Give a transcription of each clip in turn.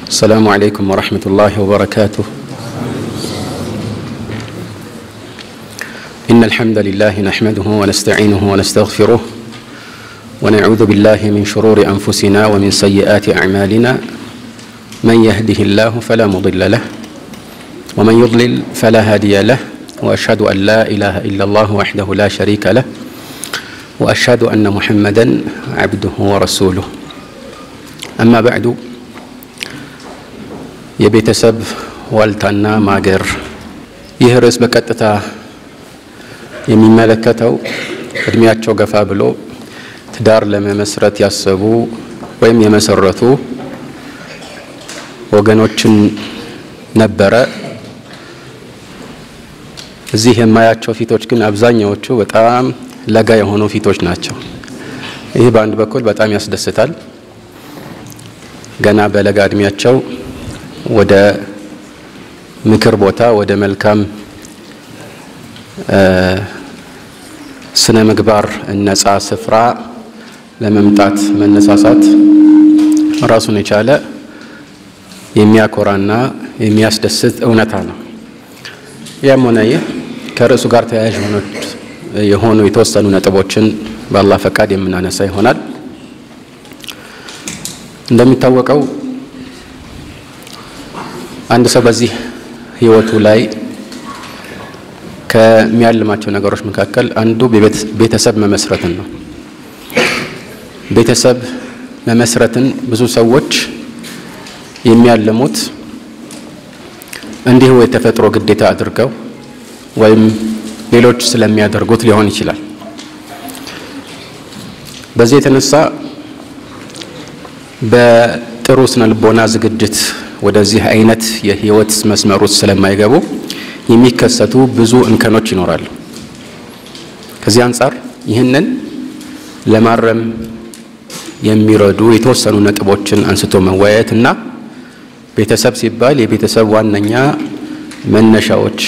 السلام عليكم ورحمة الله وبركاته إن الحمد لله نحمده ونستعينه ونستغفره ونعوذ بالله من شرور أنفسنا ومن سيئات أعمالنا من يهده الله فلا مضل له ومن يضلل فلا هادي له وأشهد أن لا إله إلا الله وحده لا شريك له وأشهد أن محمدا عبده ورسوله أما بعد የቤተሰብ ዋልታና ማገር ይህ ርዕስ በቀጥታ የሚመለከተው እድሜያቸው ገፋ ብሎ ትዳር ለመመስረት ያሰቡ ወይም የመሰረቱ ወገኖችን ነበረ። እዚህ የማያቸው ፊቶች ግን አብዛኛዎቹ በጣም ለጋ የሆኑ ፊቶች ናቸው። ይህ በአንድ በኩል በጣም ያስደስታል። ገና በለጋ እድሜያቸው ወደ ምክር ቦታ ወደ መልካም ስነ ምግባር ነጻ ስፍራ ለመምጣት መነሳሳት ራሱን የቻለ የሚያኮራና የሚያስደስት እውነታ ነው። ያም ሆነ ይህ ከርዕሱ ጋር ተያያዥ የሆኑ የተወሰኑ ነጥቦችን በአላህ ፈቃድ የምናነሳ ይሆናል። እንደሚታወቀው አንድ ሰው በዚህ ህይወቱ ላይ ከሚያልማቸው ነገሮች መካከል አንዱ ቤተሰብ መመስረትን ነው። ቤተሰብ መመስረትን ብዙ ሰዎች የሚያልሙት እንዲሁ የተፈጥሮ ግዴታ አድርገው ወይም ሌሎች ስለሚያደርጉት ሊሆን ይችላል። በዚህ የተነሳ በጥሩ ስነ ልቦና ዝግጅት ወደዚህ አይነት የህይወት መስመር ውስጥ ስለማይገቡ የሚከሰቱ ብዙ እንከኖች ይኖራሉ። ከዚህ አንጻር ይህንን ለማረም የሚረዱ የተወሰኑ ነጥቦችን አንስቶ መወያየት እና ቤተሰብ ሲባል የቤተሰብ ዋነኛ መነሻዎች፣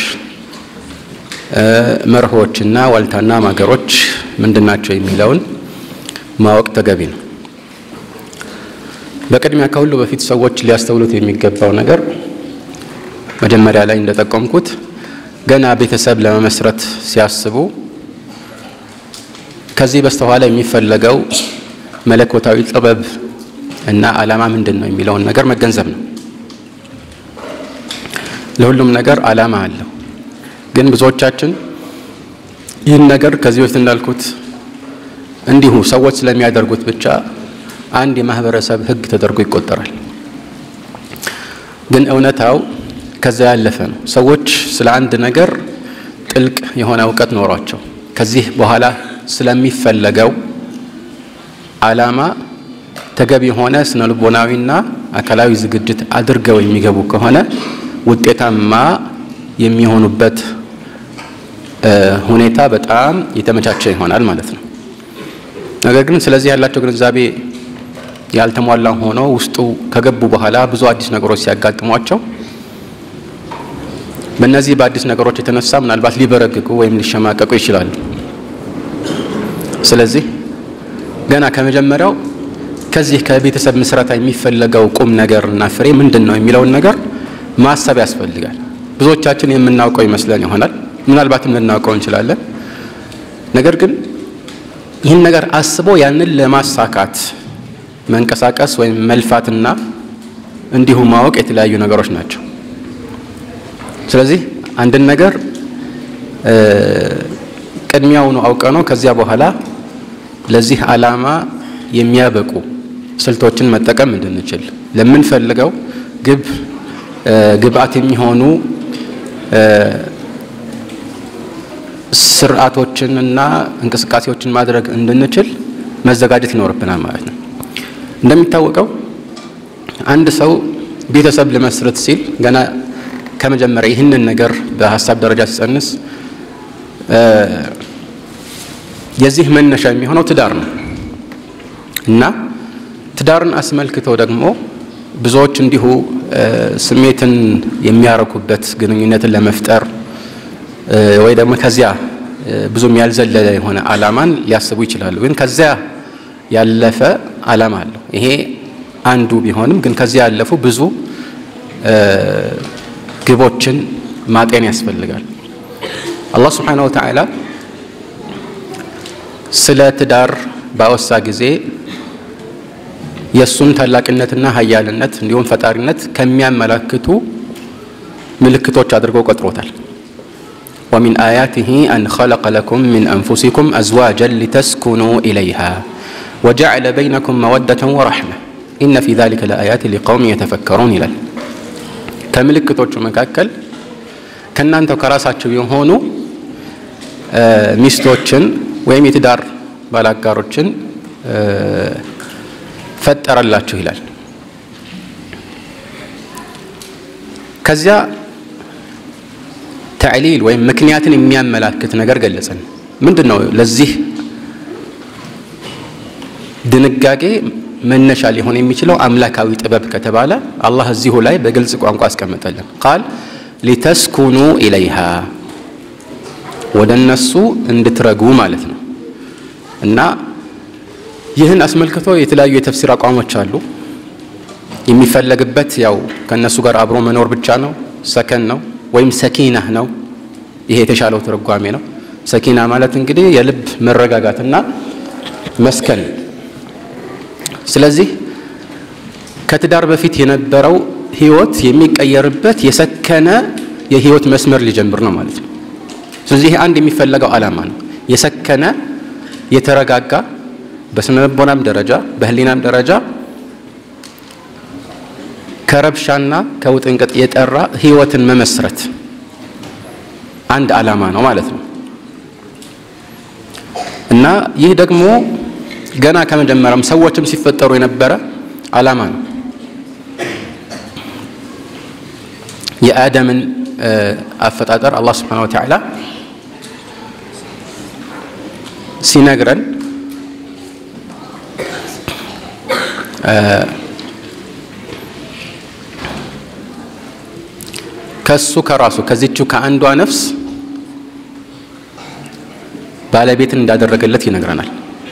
መርሆችና ዋልታና ማገሮች ምንድናቸው የሚለውን ማወቅ ተገቢ ነው። በቅድሚያ ከሁሉ በፊት ሰዎች ሊያስተውሉት የሚገባው ነገር መጀመሪያ ላይ እንደጠቆምኩት ገና ቤተሰብ ለመመስረት ሲያስቡ ከዚህ በስተኋላ የሚፈለገው መለኮታዊ ጥበብ እና ዓላማ ምንድን ነው የሚለውን ነገር መገንዘብ ነው። ለሁሉም ነገር ዓላማ አለው። ግን ብዙዎቻችን ይህን ነገር ከዚህ በፊት እንዳልኩት እንዲሁ ሰዎች ስለሚያደርጉት ብቻ አንድ የማህበረሰብ ህግ ተደርጎ ይቆጠራል። ግን እውነታው ከዛ ያለፈ ነው። ሰዎች ስለ አንድ ነገር ጥልቅ የሆነ እውቀት ኖሯቸው ከዚህ በኋላ ስለሚፈለገው ዓላማ ተገቢ የሆነ ስነ ልቦናዊና አካላዊ ዝግጅት አድርገው የሚገቡ ከሆነ ውጤታማ የሚሆኑበት ሁኔታ በጣም የተመቻቸ ይሆናል ማለት ነው። ነገር ግን ስለዚህ ያላቸው ግንዛቤ ያልተሟላ ሆኖ ውስጡ ከገቡ በኋላ ብዙ አዲስ ነገሮች ሲያጋጥሟቸው በእነዚህ በአዲስ ነገሮች የተነሳ ምናልባት ሊበረግጉ ወይም ሊሸማቀቁ ይችላሉ። ስለዚህ ገና ከመጀመሪያው ከዚህ ከቤተሰብ ምስረታ የሚፈለገው ቁም ነገር እና ፍሬ ምንድን ነው የሚለውን ነገር ማሰብ ያስፈልጋል። ብዙዎቻችን የምናውቀው ይመስለን ይሆናል፣ ምናልባትም ልናውቀው እንችላለን። ነገር ግን ይህን ነገር አስቦ ያንን ለማሳካት መንቀሳቀስ ወይም መልፋትና እንዲሁ ማወቅ የተለያዩ ነገሮች ናቸው። ስለዚህ አንድን ነገር ቅድሚያውኑ አውቀ ነው ከዚያ በኋላ ለዚህ ዓላማ የሚያበቁ ስልቶችን መጠቀም እንድንችል ለምንፈልገው ግብ ግብአት የሚሆኑ ስርዓቶችንና እንቅስቃሴዎችን ማድረግ እንድንችል መዘጋጀት ይኖርብናል ማለት ነው። እንደሚታወቀው አንድ ሰው ቤተሰብ ልመስረት ሲል ገና ከመጀመሪያ ይህንን ነገር በሀሳብ ደረጃ ሲጸንስ የዚህ መነሻ የሚሆነው ትዳር ነው እና ትዳርን አስመልክቶ ደግሞ ብዙዎች እንዲሁ ስሜትን የሚያረኩበት ግንኙነትን ለመፍጠር ወይ ደግሞ ከዚያ ብዙም ያልዘለለ የሆነ ዓላማን ሊያስቡ ይችላሉ። ግን ከዚያ ያለፈ ዓላማ አለው። ይሄ አንዱ ቢሆንም ግን ከዚያ ያለፉ ብዙ ግቦችን ማጤን ያስፈልጋል። አላህ ስብሓነሁ ወተዓላ ስለ ትዳር ባወሳ ጊዜ የእሱን ታላቅነትና ሀያልነት እንዲሁም ፈጣሪነት ከሚያመላክቱ ምልክቶች አድርጎ ቆጥሮታል። ወሚን አያቲሂ አን ኸለቀ ለኩም ሚን አንፉሲኩም አዝዋጀን ሊተስኩኑ ኢለይሃ ወጀዐለ በይነኩም መወደተን ወረሕመ ኢነ ፊ ዛሊከ ለአያት ሊቀውም የተፈከሩን ይላል። ከምልክቶቹ መካከል ከእናንተው ከራሳቸው የሆኑ ሚስቶችን ወይም የትዳር ባላጋሮችን ፈጠረላችሁ ይላል። ከዚያ ተዕሊል ወይም ምክንያትን የሚያመላክት ነገር ገለጸን። ምንድን ነው ለዚህ ድንጋጌ መነሻ ሊሆን የሚችለው አምላካዊ ጥበብ ከተባለ አላህ እዚሁ ላይ በግልጽ ቋንቋ አስቀመጠልን። ቃል ሊተስኩኑ ኢለይሃ ወደ እነሱ እንድትረጉ ማለት ነው እና ይህን አስመልክቶ የተለያዩ የተፍሲር አቋሞች አሉ። የሚፈለግበት ያው ከእነሱ ጋር አብሮ መኖር ብቻ ነው፣ ሰከን ነው ወይም ሰኪናህ ነው። ይሄ የተሻለው ትርጓሜ ነው። ሰኪና ማለት እንግዲህ የልብ መረጋጋትና መስከን። ስለዚህ ከትዳር በፊት የነበረው ህይወት የሚቀየርበት የሰከነ የህይወት መስመር ሊጀምር ነው ማለት ነው። ስለዚህ አንድ የሚፈለገው ዓላማ ነው። የሰከነ የተረጋጋ በስነ ልቦናም ደረጃ በህሊናም ደረጃ ከረብሻና ከውጥንቅጥ የጠራ ህይወትን መመስረት አንድ ዓላማ ነው ማለት ነው እና ይህ ደግሞ ገና ከመጀመሪያም ሰዎችም ሲፈጠሩ የነበረ ዓላማ ነው። የአደምን አፈጣጠር አላህ ስብሓነሁ ወተዓላ ሲነግረን ከሱ ከራሱ ከዚቹ ከአንዷ ነፍስ ባለቤትን እንዳደረገለት ይነግረናል።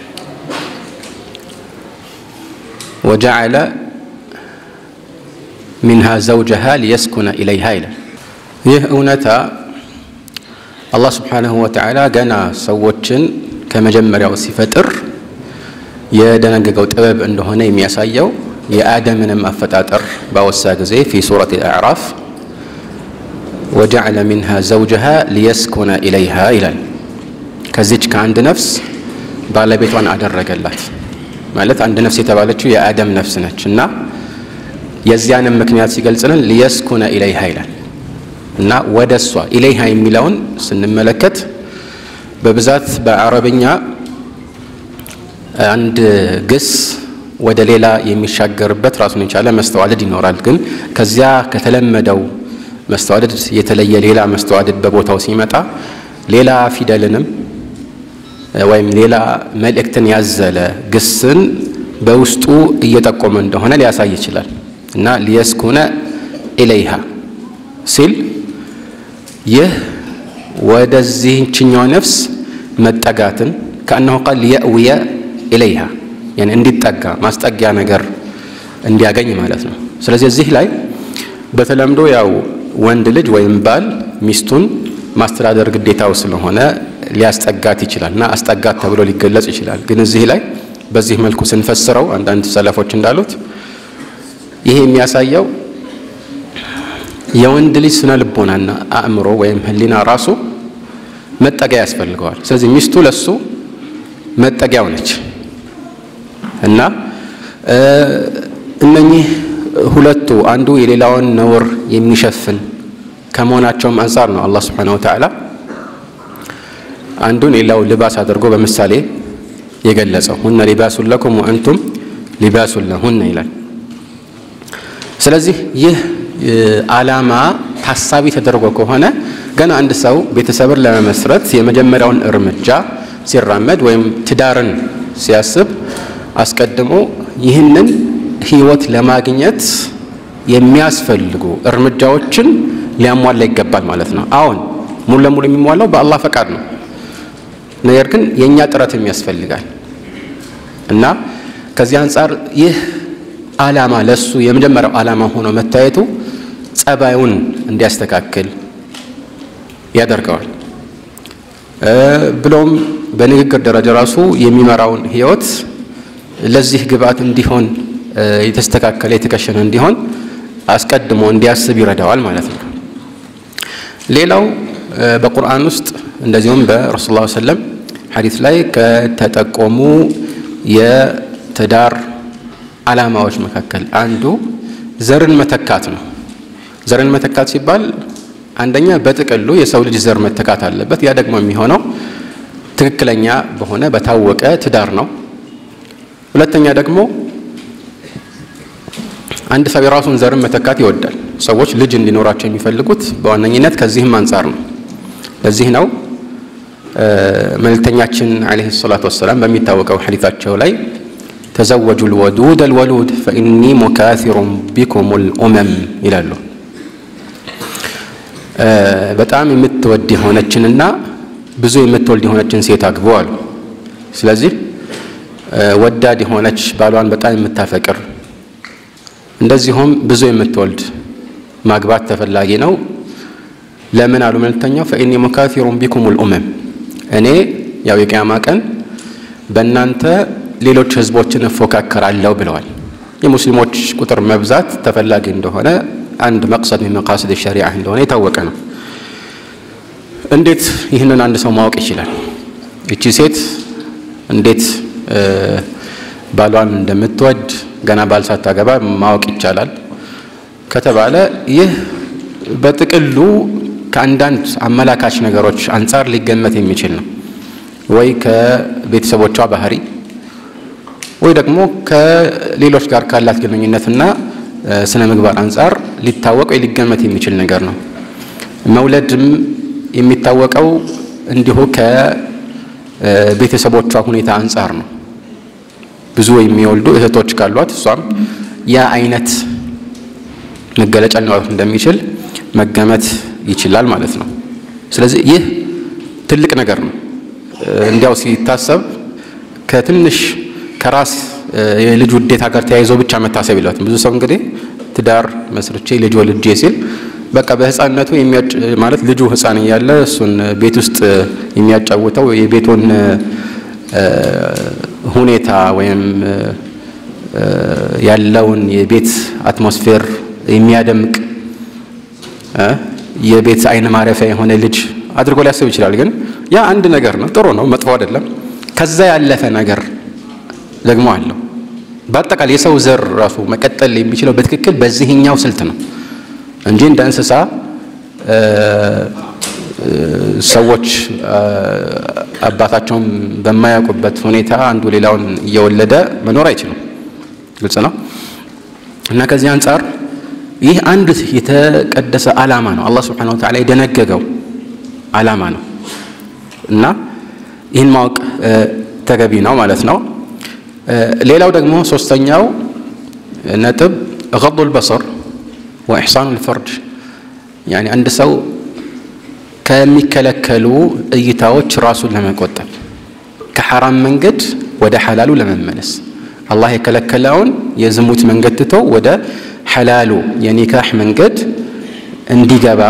ወጀዐለ ሚንሃ ዘውጀሃ ሊየስኩነ ኢለይሃ ይላል። ይህ እውነታ አላህ ስብሓነሁ ወተዓላ ገና ሰዎችን ከመጀመሪያው ሲፈጥር የደነገገው ጥበብ እንደሆነ የሚያሳየው የአደምንም አፈጣጠር ባወሳ ጊዜ ፊ ሱረት አዕራፍ ወጀዐለ ሚንሃ ዘውጀሃ ሊየስኩነ ኢለይሃ ይላል። ከዚች ከአንድ ነፍስ ባለቤቷን አደረገላት ማለት አንድ ነፍስ የተባለችው የአደም ነፍስ ነች እና የዚያንም ምክንያት ሲገልጽልን ሊየስኩነ ኢለይሃ ይላል እና ወደ እሷ ኢለይሃ የሚለውን ስንመለከት በብዛት በአረብኛ አንድ ግስ ወደ ሌላ የሚሻገርበት ራሱን የቻለ መስተዋደድ ይኖራል። ግን ከዚያ ከተለመደው መስተዋደድ የተለየ ሌላ መስተዋደድ በቦታው ሲመጣ ሌላ ፊደልንም ወይም ሌላ መልእክትን ያዘለ ግስን በውስጡ እየጠቆመ እንደሆነ ሊያሳይ ይችላል እና ሊየስኩነ ኢለይሃ ሲል ይህ ወደዚህችኛው ነፍስ መጠጋትን ከአነሁ ቃል ሊየእውየ ኢለይሃ እንዲጠጋ ማስጠጊያ ነገር እንዲያገኝ ማለት ነው። ስለዚህ እዚህ ላይ በተለምዶ ያው ወንድ ልጅ ወይም ባል ሚስቱን ማስተዳደር ግዴታው ስለሆነ ሊያስጠጋት ይችላል እና አስጠጋት ተብሎ ሊገለጽ ይችላል። ግን እዚህ ላይ በዚህ መልኩ ስንፈስረው አንዳንድ ሰለፎች እንዳሉት ይሄ የሚያሳየው የወንድ ልጅ ስነ ልቦናና አእምሮ ወይም ሕሊና ራሱ መጠጊያ ያስፈልገዋል። ስለዚህ ሚስቱ ለሱ መጠጊያው ነች እና እነኚህ ሁለቱ አንዱ የሌላውን ነውር የሚሸፍን ከመሆናቸውም አንጻር ነው አላህ ስብሓነሁ ወተዓላ አንዱን ሌላው ልባስ አድርጎ በምሳሌ የገለጸው ሁነ ሊባሱን ለኩም ወአንቱም ሊባሱን ለሁነ ይላል። ስለዚህ ይህ ዓላማ ታሳቢ ተደርጎ ከሆነ ገና አንድ ሰው ቤተሰብን ለመመስረት የመጀመሪያውን እርምጃ ሲራመድ ወይም ትዳርን ሲያስብ አስቀድሞ ይህንን ህይወት ለማግኘት የሚያስፈልጉ እርምጃዎችን ሊያሟላ ይገባል ማለት ነው። አሁን ሙሉ ለሙሉ የሚሟላው በአላህ ፈቃድ ነው። ነገር ግን የእኛ ጥረትም ያስፈልጋል እና ከዚህ አንጻር ይህ ዓላማ ለሱ የመጀመሪያው ዓላማ ሆኖ መታየቱ ጸባዩን እንዲያስተካክል ያደርገዋል። ብሎም በንግግር ደረጃ ራሱ የሚመራውን ህይወት ለዚህ ግብአት እንዲሆን የተስተካከለ የተከሸነ እንዲሆን አስቀድሞ እንዲያስብ ይረዳዋል ማለት ነው። ሌላው በቁርአን ውስጥ እንደዚሁም በረሱል ላ ሰለም ሐዲስ ላይ ከተጠቆሙ የትዳር ዓላማዎች መካከል አንዱ ዘርን መተካት ነው። ዘርን መተካት ሲባል አንደኛ በጥቅሉ የሰው ልጅ ዘር መተካት አለበት። ያ ደግሞ የሚሆነው ትክክለኛ በሆነ በታወቀ ትዳር ነው። ሁለተኛ ደግሞ አንድ ሰው የራሱን ዘርን መተካት ይወዳል። ሰዎች ልጅ እንዲኖራቸው የሚፈልጉት በዋነኝነት ከዚህም አንጻር ነው። ለዚህ ነው መልእክተኛችን ዓለይሂ ሰላቱ ወሰላም በሚታወቀው ሐዲታቸው ላይ ተዘወጁ ልወዱድ አልወሉድ ፈኢኒ ሙካሲሩን ቢኩም ልኡመም ይላሉ። በጣም የምትወድ የሆነችንና ብዙ የምትወልድ የሆነችን ሴት አግቡ አሉ። ስለዚህ ወዳድ የሆነች ባሏን በጣም የምታፈቅር እንደዚሁም ብዙ የምትወልድ ማግባት ተፈላጊ ነው። ለምን አሉ መልእክተኛው ፈኢኒ ሙካሲሩን ቢኩም ልኡመም እኔ ያው የቅያማ ቀን በእናንተ ሌሎች ህዝቦችን እፎካከራለሁ ብለዋል። የሙስሊሞች ቁጥር መብዛት ተፈላጊ እንደሆነ አንድ መቅሰድ ምን መቃስድ ሸሪዓ እንደሆነ የታወቀ ነው። እንዴት ይህንን አንድ ሰው ማወቅ ይችላል? እቺ ሴት እንዴት ባሏን እንደምትወድ ገና ባል ሳታገባ ማወቅ ይቻላል ከተባለ ይህ በጥቅሉ ከአንዳንድ አመላካች ነገሮች አንጻር ሊገመት የሚችል ነው። ወይ ከቤተሰቦቿ ባህሪ ወይ ደግሞ ከሌሎች ጋር ካላት ግንኙነትና ስነ ምግባር አንጻር ሊታወቅ ወይ ሊገመት የሚችል ነገር ነው። መውለድም የሚታወቀው እንዲሁ ከቤተሰቦቿ ሁኔታ አንጻር ነው። ብዙ የሚወልዱ እህቶች ካሏት እሷም ያ አይነት መገለጫ ሊኖራት እንደሚችል መገመት ይችላል ማለት ነው። ስለዚህ ይህ ትልቅ ነገር ነው። እንዲያው ሲታሰብ ከትንሽ ከራስ የልጅ ውዴታ ጋር ተያይዞ ብቻ መታሰብ የለበትም። ብዙ ሰው እንግዲህ ትዳር መስርቼ ልጅ ወልጄ ሲል በቃ በህፃንነቱ ማለት ልጁ ህፃን እያለ እሱን ቤት ውስጥ የሚያጫውተው የቤቱን ሁኔታ ወይም ያለውን የቤት አትሞስፌር የሚያደምቅ የቤት አይን ማረፊያ የሆነ ልጅ አድርጎ ሊያስብ ይችላል። ግን ያ አንድ ነገር ነው፣ ጥሩ ነው፣ መጥፎ አይደለም። ከዛ ያለፈ ነገር ደግሞ አለው። በአጠቃላይ የሰው ዘር ራሱ መቀጠል የሚችለው በትክክል በዚህኛው ስልት ነው እንጂ እንደ እንስሳ ሰዎች አባታቸውን በማያውቁበት ሁኔታ አንዱ ሌላውን እየወለደ መኖር አይችልም። ግልጽ ነው እና ከዚህ አንጻር ይህ አንድ የተቀደሰ ዓላማ ነው። አላህ ስብሓነሁ ወተዓላ የደነገገው ዓላማ ነው እና ይህን ማወቅ ተገቢ ነው ማለት ነው። ሌላው ደግሞ ሶስተኛው ነጥብ ገዱል በሰር ወኢሕሳኑል ፈርጅ ያኒ አንድ ሰው ከሚከለከሉ እይታዎች ራሱን ለመቆጠብ ከሐራም መንገድ ወደ ሐላሉ ለመመለስ አላህ የከለከለውን የዝሙት መንገድ ትቶ ወደ ሐላሉ የኒካህ መንገድ እንዲገባ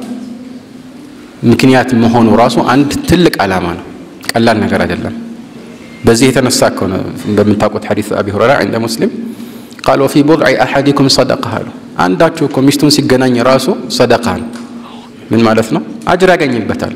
ምክንያት መሆኑ ራሱ አንድ ትልቅ ዓላማ ነው። ቀላል ነገር አይደለም። በዚህ የተነሳ እኮ ነው በምታውቁት ሐዲስ አቢ ሁረይራ እንደ ሙስሊም ቃል ወፊ ቡድዒ አሐዲኩም ሰደቃ አሉ። አንዳችሁ እኮ ሚስቱን ሲገናኝ ራሱ ሰደቃ ነው። ምን ማለት ነው? አጅር ያገኝበታል።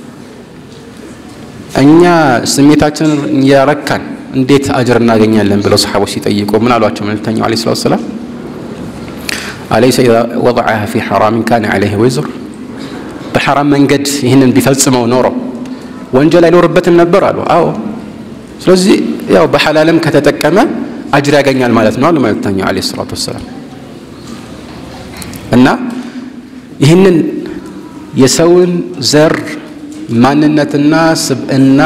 እኛ ስሜታችንን እያረካን እንዴት አጅር እናገኛለን ብለው ሰሓቦች ሲጠይቁ ምን አሏቸው? መልእክተኛው ዓለይሂ ሰላቱ ወሰላም አለይሰ ኢዛ ወضዐሃ ፊ ሐራሚን ካነ ዐለይሂ ወዝር በሐራም መንገድ ይህንን ቢፈጽመው ኖሮ ወንጀል አይኖርበትም ነበር አሉ። አዎ። ስለዚህ ያው በሐላልም ከተጠቀመ አጅር ያገኛል ማለት ነው አሉ መልእክተኛው ዓለይሂ ሰላቱ ወሰላም። እና ይህንን የሰውን ዘር ማንነትና ስብዕና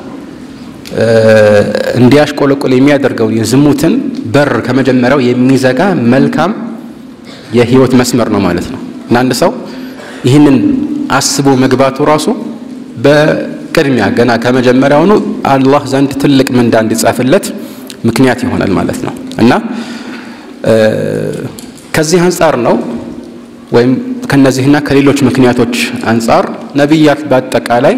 እንዲያሽቆለቆል የሚያደርገውን የዝሙትን በር ከመጀመሪያው የሚዘጋ መልካም የህይወት መስመር ነው ማለት ነው። እና አንድ ሰው ይህንን አስቦ መግባቱ ራሱ በቅድሚያ ገና ከመጀመሪያውኑ አላህ ዘንድ ትልቅ ምንዳ እንዲጻፍለት ምክንያት ይሆናል ማለት ነው። እና ከዚህ አንጻር ነው ወይም ከነዚህና ከሌሎች ምክንያቶች አንጻር ነቢያት በአጠቃላይ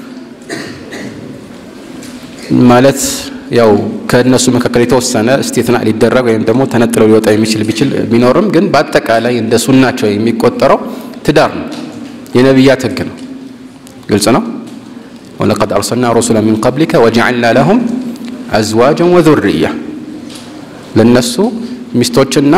ማለት ያው ከእነሱ መካከል የተወሰነ እስቴትና ሊደረግ ወይም ደግሞ ተነጥለው ሊወጣ የሚችል ቢችል ቢኖርም ግን በአጠቃላይ እንደ ሱናቸው የሚቆጠረው ትዳር ነው። የነቢያት ሕግ ነው። ግልጽ ነው። ወለቀድ አርሰልና ሩሱላ ሚን ቀብሊከ ወጀዐልና ለሁም አዝዋጀን ወዙርያ ለነሱ ሚስቶችና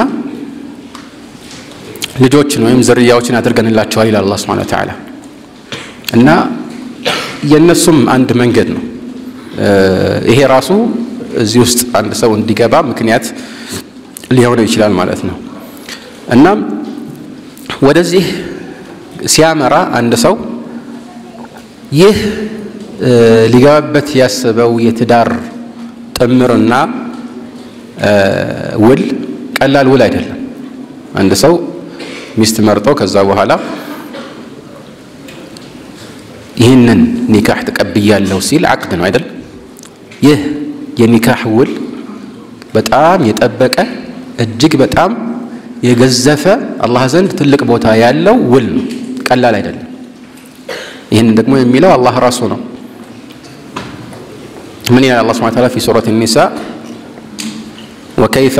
ልጆችን ወይም ዝርያዎችን አድርገንላቸዋል ይላል አላህ ሱብሓነሁ ወተዓላ እና የእነሱም አንድ መንገድ ነው። ይሄ ራሱ እዚህ ውስጥ አንድ ሰው እንዲገባ ምክንያት ሊሆነው ይችላል ማለት ነው። እናም ወደዚህ ሲያመራ አንድ ሰው ይህ ሊገባበት ያስበው የትዳር ጥምርና ውል ቀላል ውል አይደለም። አንድ ሰው ሚስት መርጦ ከዛ በኋላ ይህንን ኒካህ ተቀብያለሁ ሲል አቅድ ነው አይደል? ይህ የኒካህ ውል በጣም የጠበቀ እጅግ በጣም የገዘፈ አላህ ዘንድ ትልቅ ቦታ ያለው ውል ነው። ቀላል አይደለም። ይህንን ደግሞ የሚለው አላህ ራሱ ነው። ምን ይላል አላህ ሱብሓነሁ ወተዓላ ፊ ሱረት ኒሳ ወከይፈ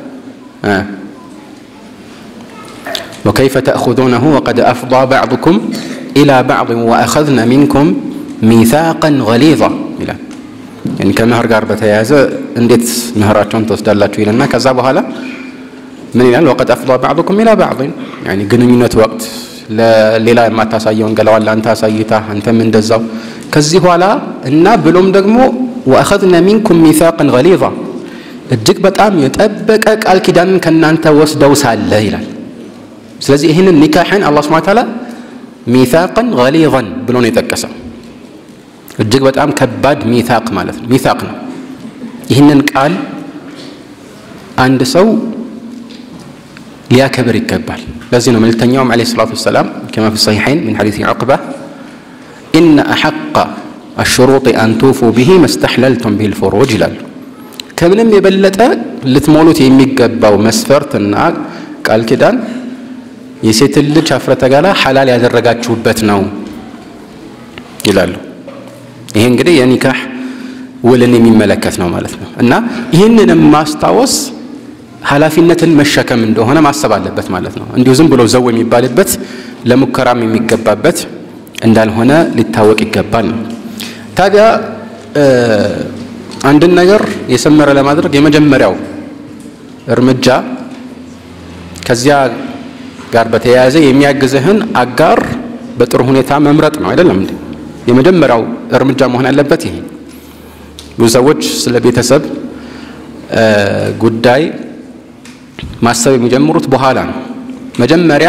ወከይፈ ተእኹዙነሁ ወቀድ አፍዳ ባዕዱኩም ኢላ ባዕድን ወአኸዝነ ሚንኩም ሚሳቀን ገሊዛ ይላል። ከምህር ጋር በተያያዘ እንዴት ምህራቸውን ትወስዳላችሁ ይልና ከዛ በኋላ ምን ይላል? ወቀድ አፍዳ ባዕዱኩም ኢላ ባዕድን ግንኙነት ወቅት ለሌላ የማታሳየውን ገለዋን ለአንተ አሳይታ አንተም እንደዛው ከዚህ በኋላ እና ብሎም ደግሞ ወአኸዝነ ሚንኩም ሚሳቅን ገሊዛ እጅግ በጣም የጠበቀ ቃል ኪዳንን ከእናንተ ወስደው ሳለ ይላል። ስለዚህ ይህንን ኒካሕን አላህ ሱብሓነሁ ወተዓላ ሚሳቅን ገሊዛን ብሎ ነው የጠቀሰው። እጅግ በጣም ከባድ ሚሳቅ ማለት ነው። ሚሳቅ ነው። ይህንን ቃል አንድ ሰው ሊያከብር ይገባል። ለዚህ ነው መልእክተኛውም ዓለይሂ ሰላቱ ወሰላም ከማ ፊ ሰሒሐይን ሚን ሐዲስ ዑቅባ ኢነ አሐቀ አሽሩጢ አን ቱፉ ቢሂ መስተሕለልቱም ቢሂል ፉሩጅ ይላሉ። ከምንም የበለጠ ልትሞሉት የሚገባው መስፈርትና ቃል ኪዳን የሴትን ልጅ ኀፍረተ ገላ ሐላል ያደረጋችሁበት ነው ይላሉ። ይሄ እንግዲህ የኒካህ ውልን የሚመለከት ነው ማለት ነው እና ይህንንም ማስታወስ ኃላፊነትን መሸከም እንደሆነ ማሰብ አለበት ማለት ነው። እንዲሁ ዝም ብሎ ዘው የሚባልበት ለሙከራም የሚገባበት እንዳልሆነ ሊታወቅ ይገባል ነው። ታዲያ አንድን ነገር የሰመረ ለማድረግ የመጀመሪያው እርምጃ ከዚያ ጋር በተያያዘ የሚያግዝህን አጋር በጥሩ ሁኔታ መምረጥ ነው። አይደለም እንዴ? የመጀመሪያው እርምጃ መሆን ያለበት ይሄ። ብዙ ሰዎች ስለ ቤተሰብ ጉዳይ ማሰብ የሚጀምሩት በኋላ ነው። መጀመሪያ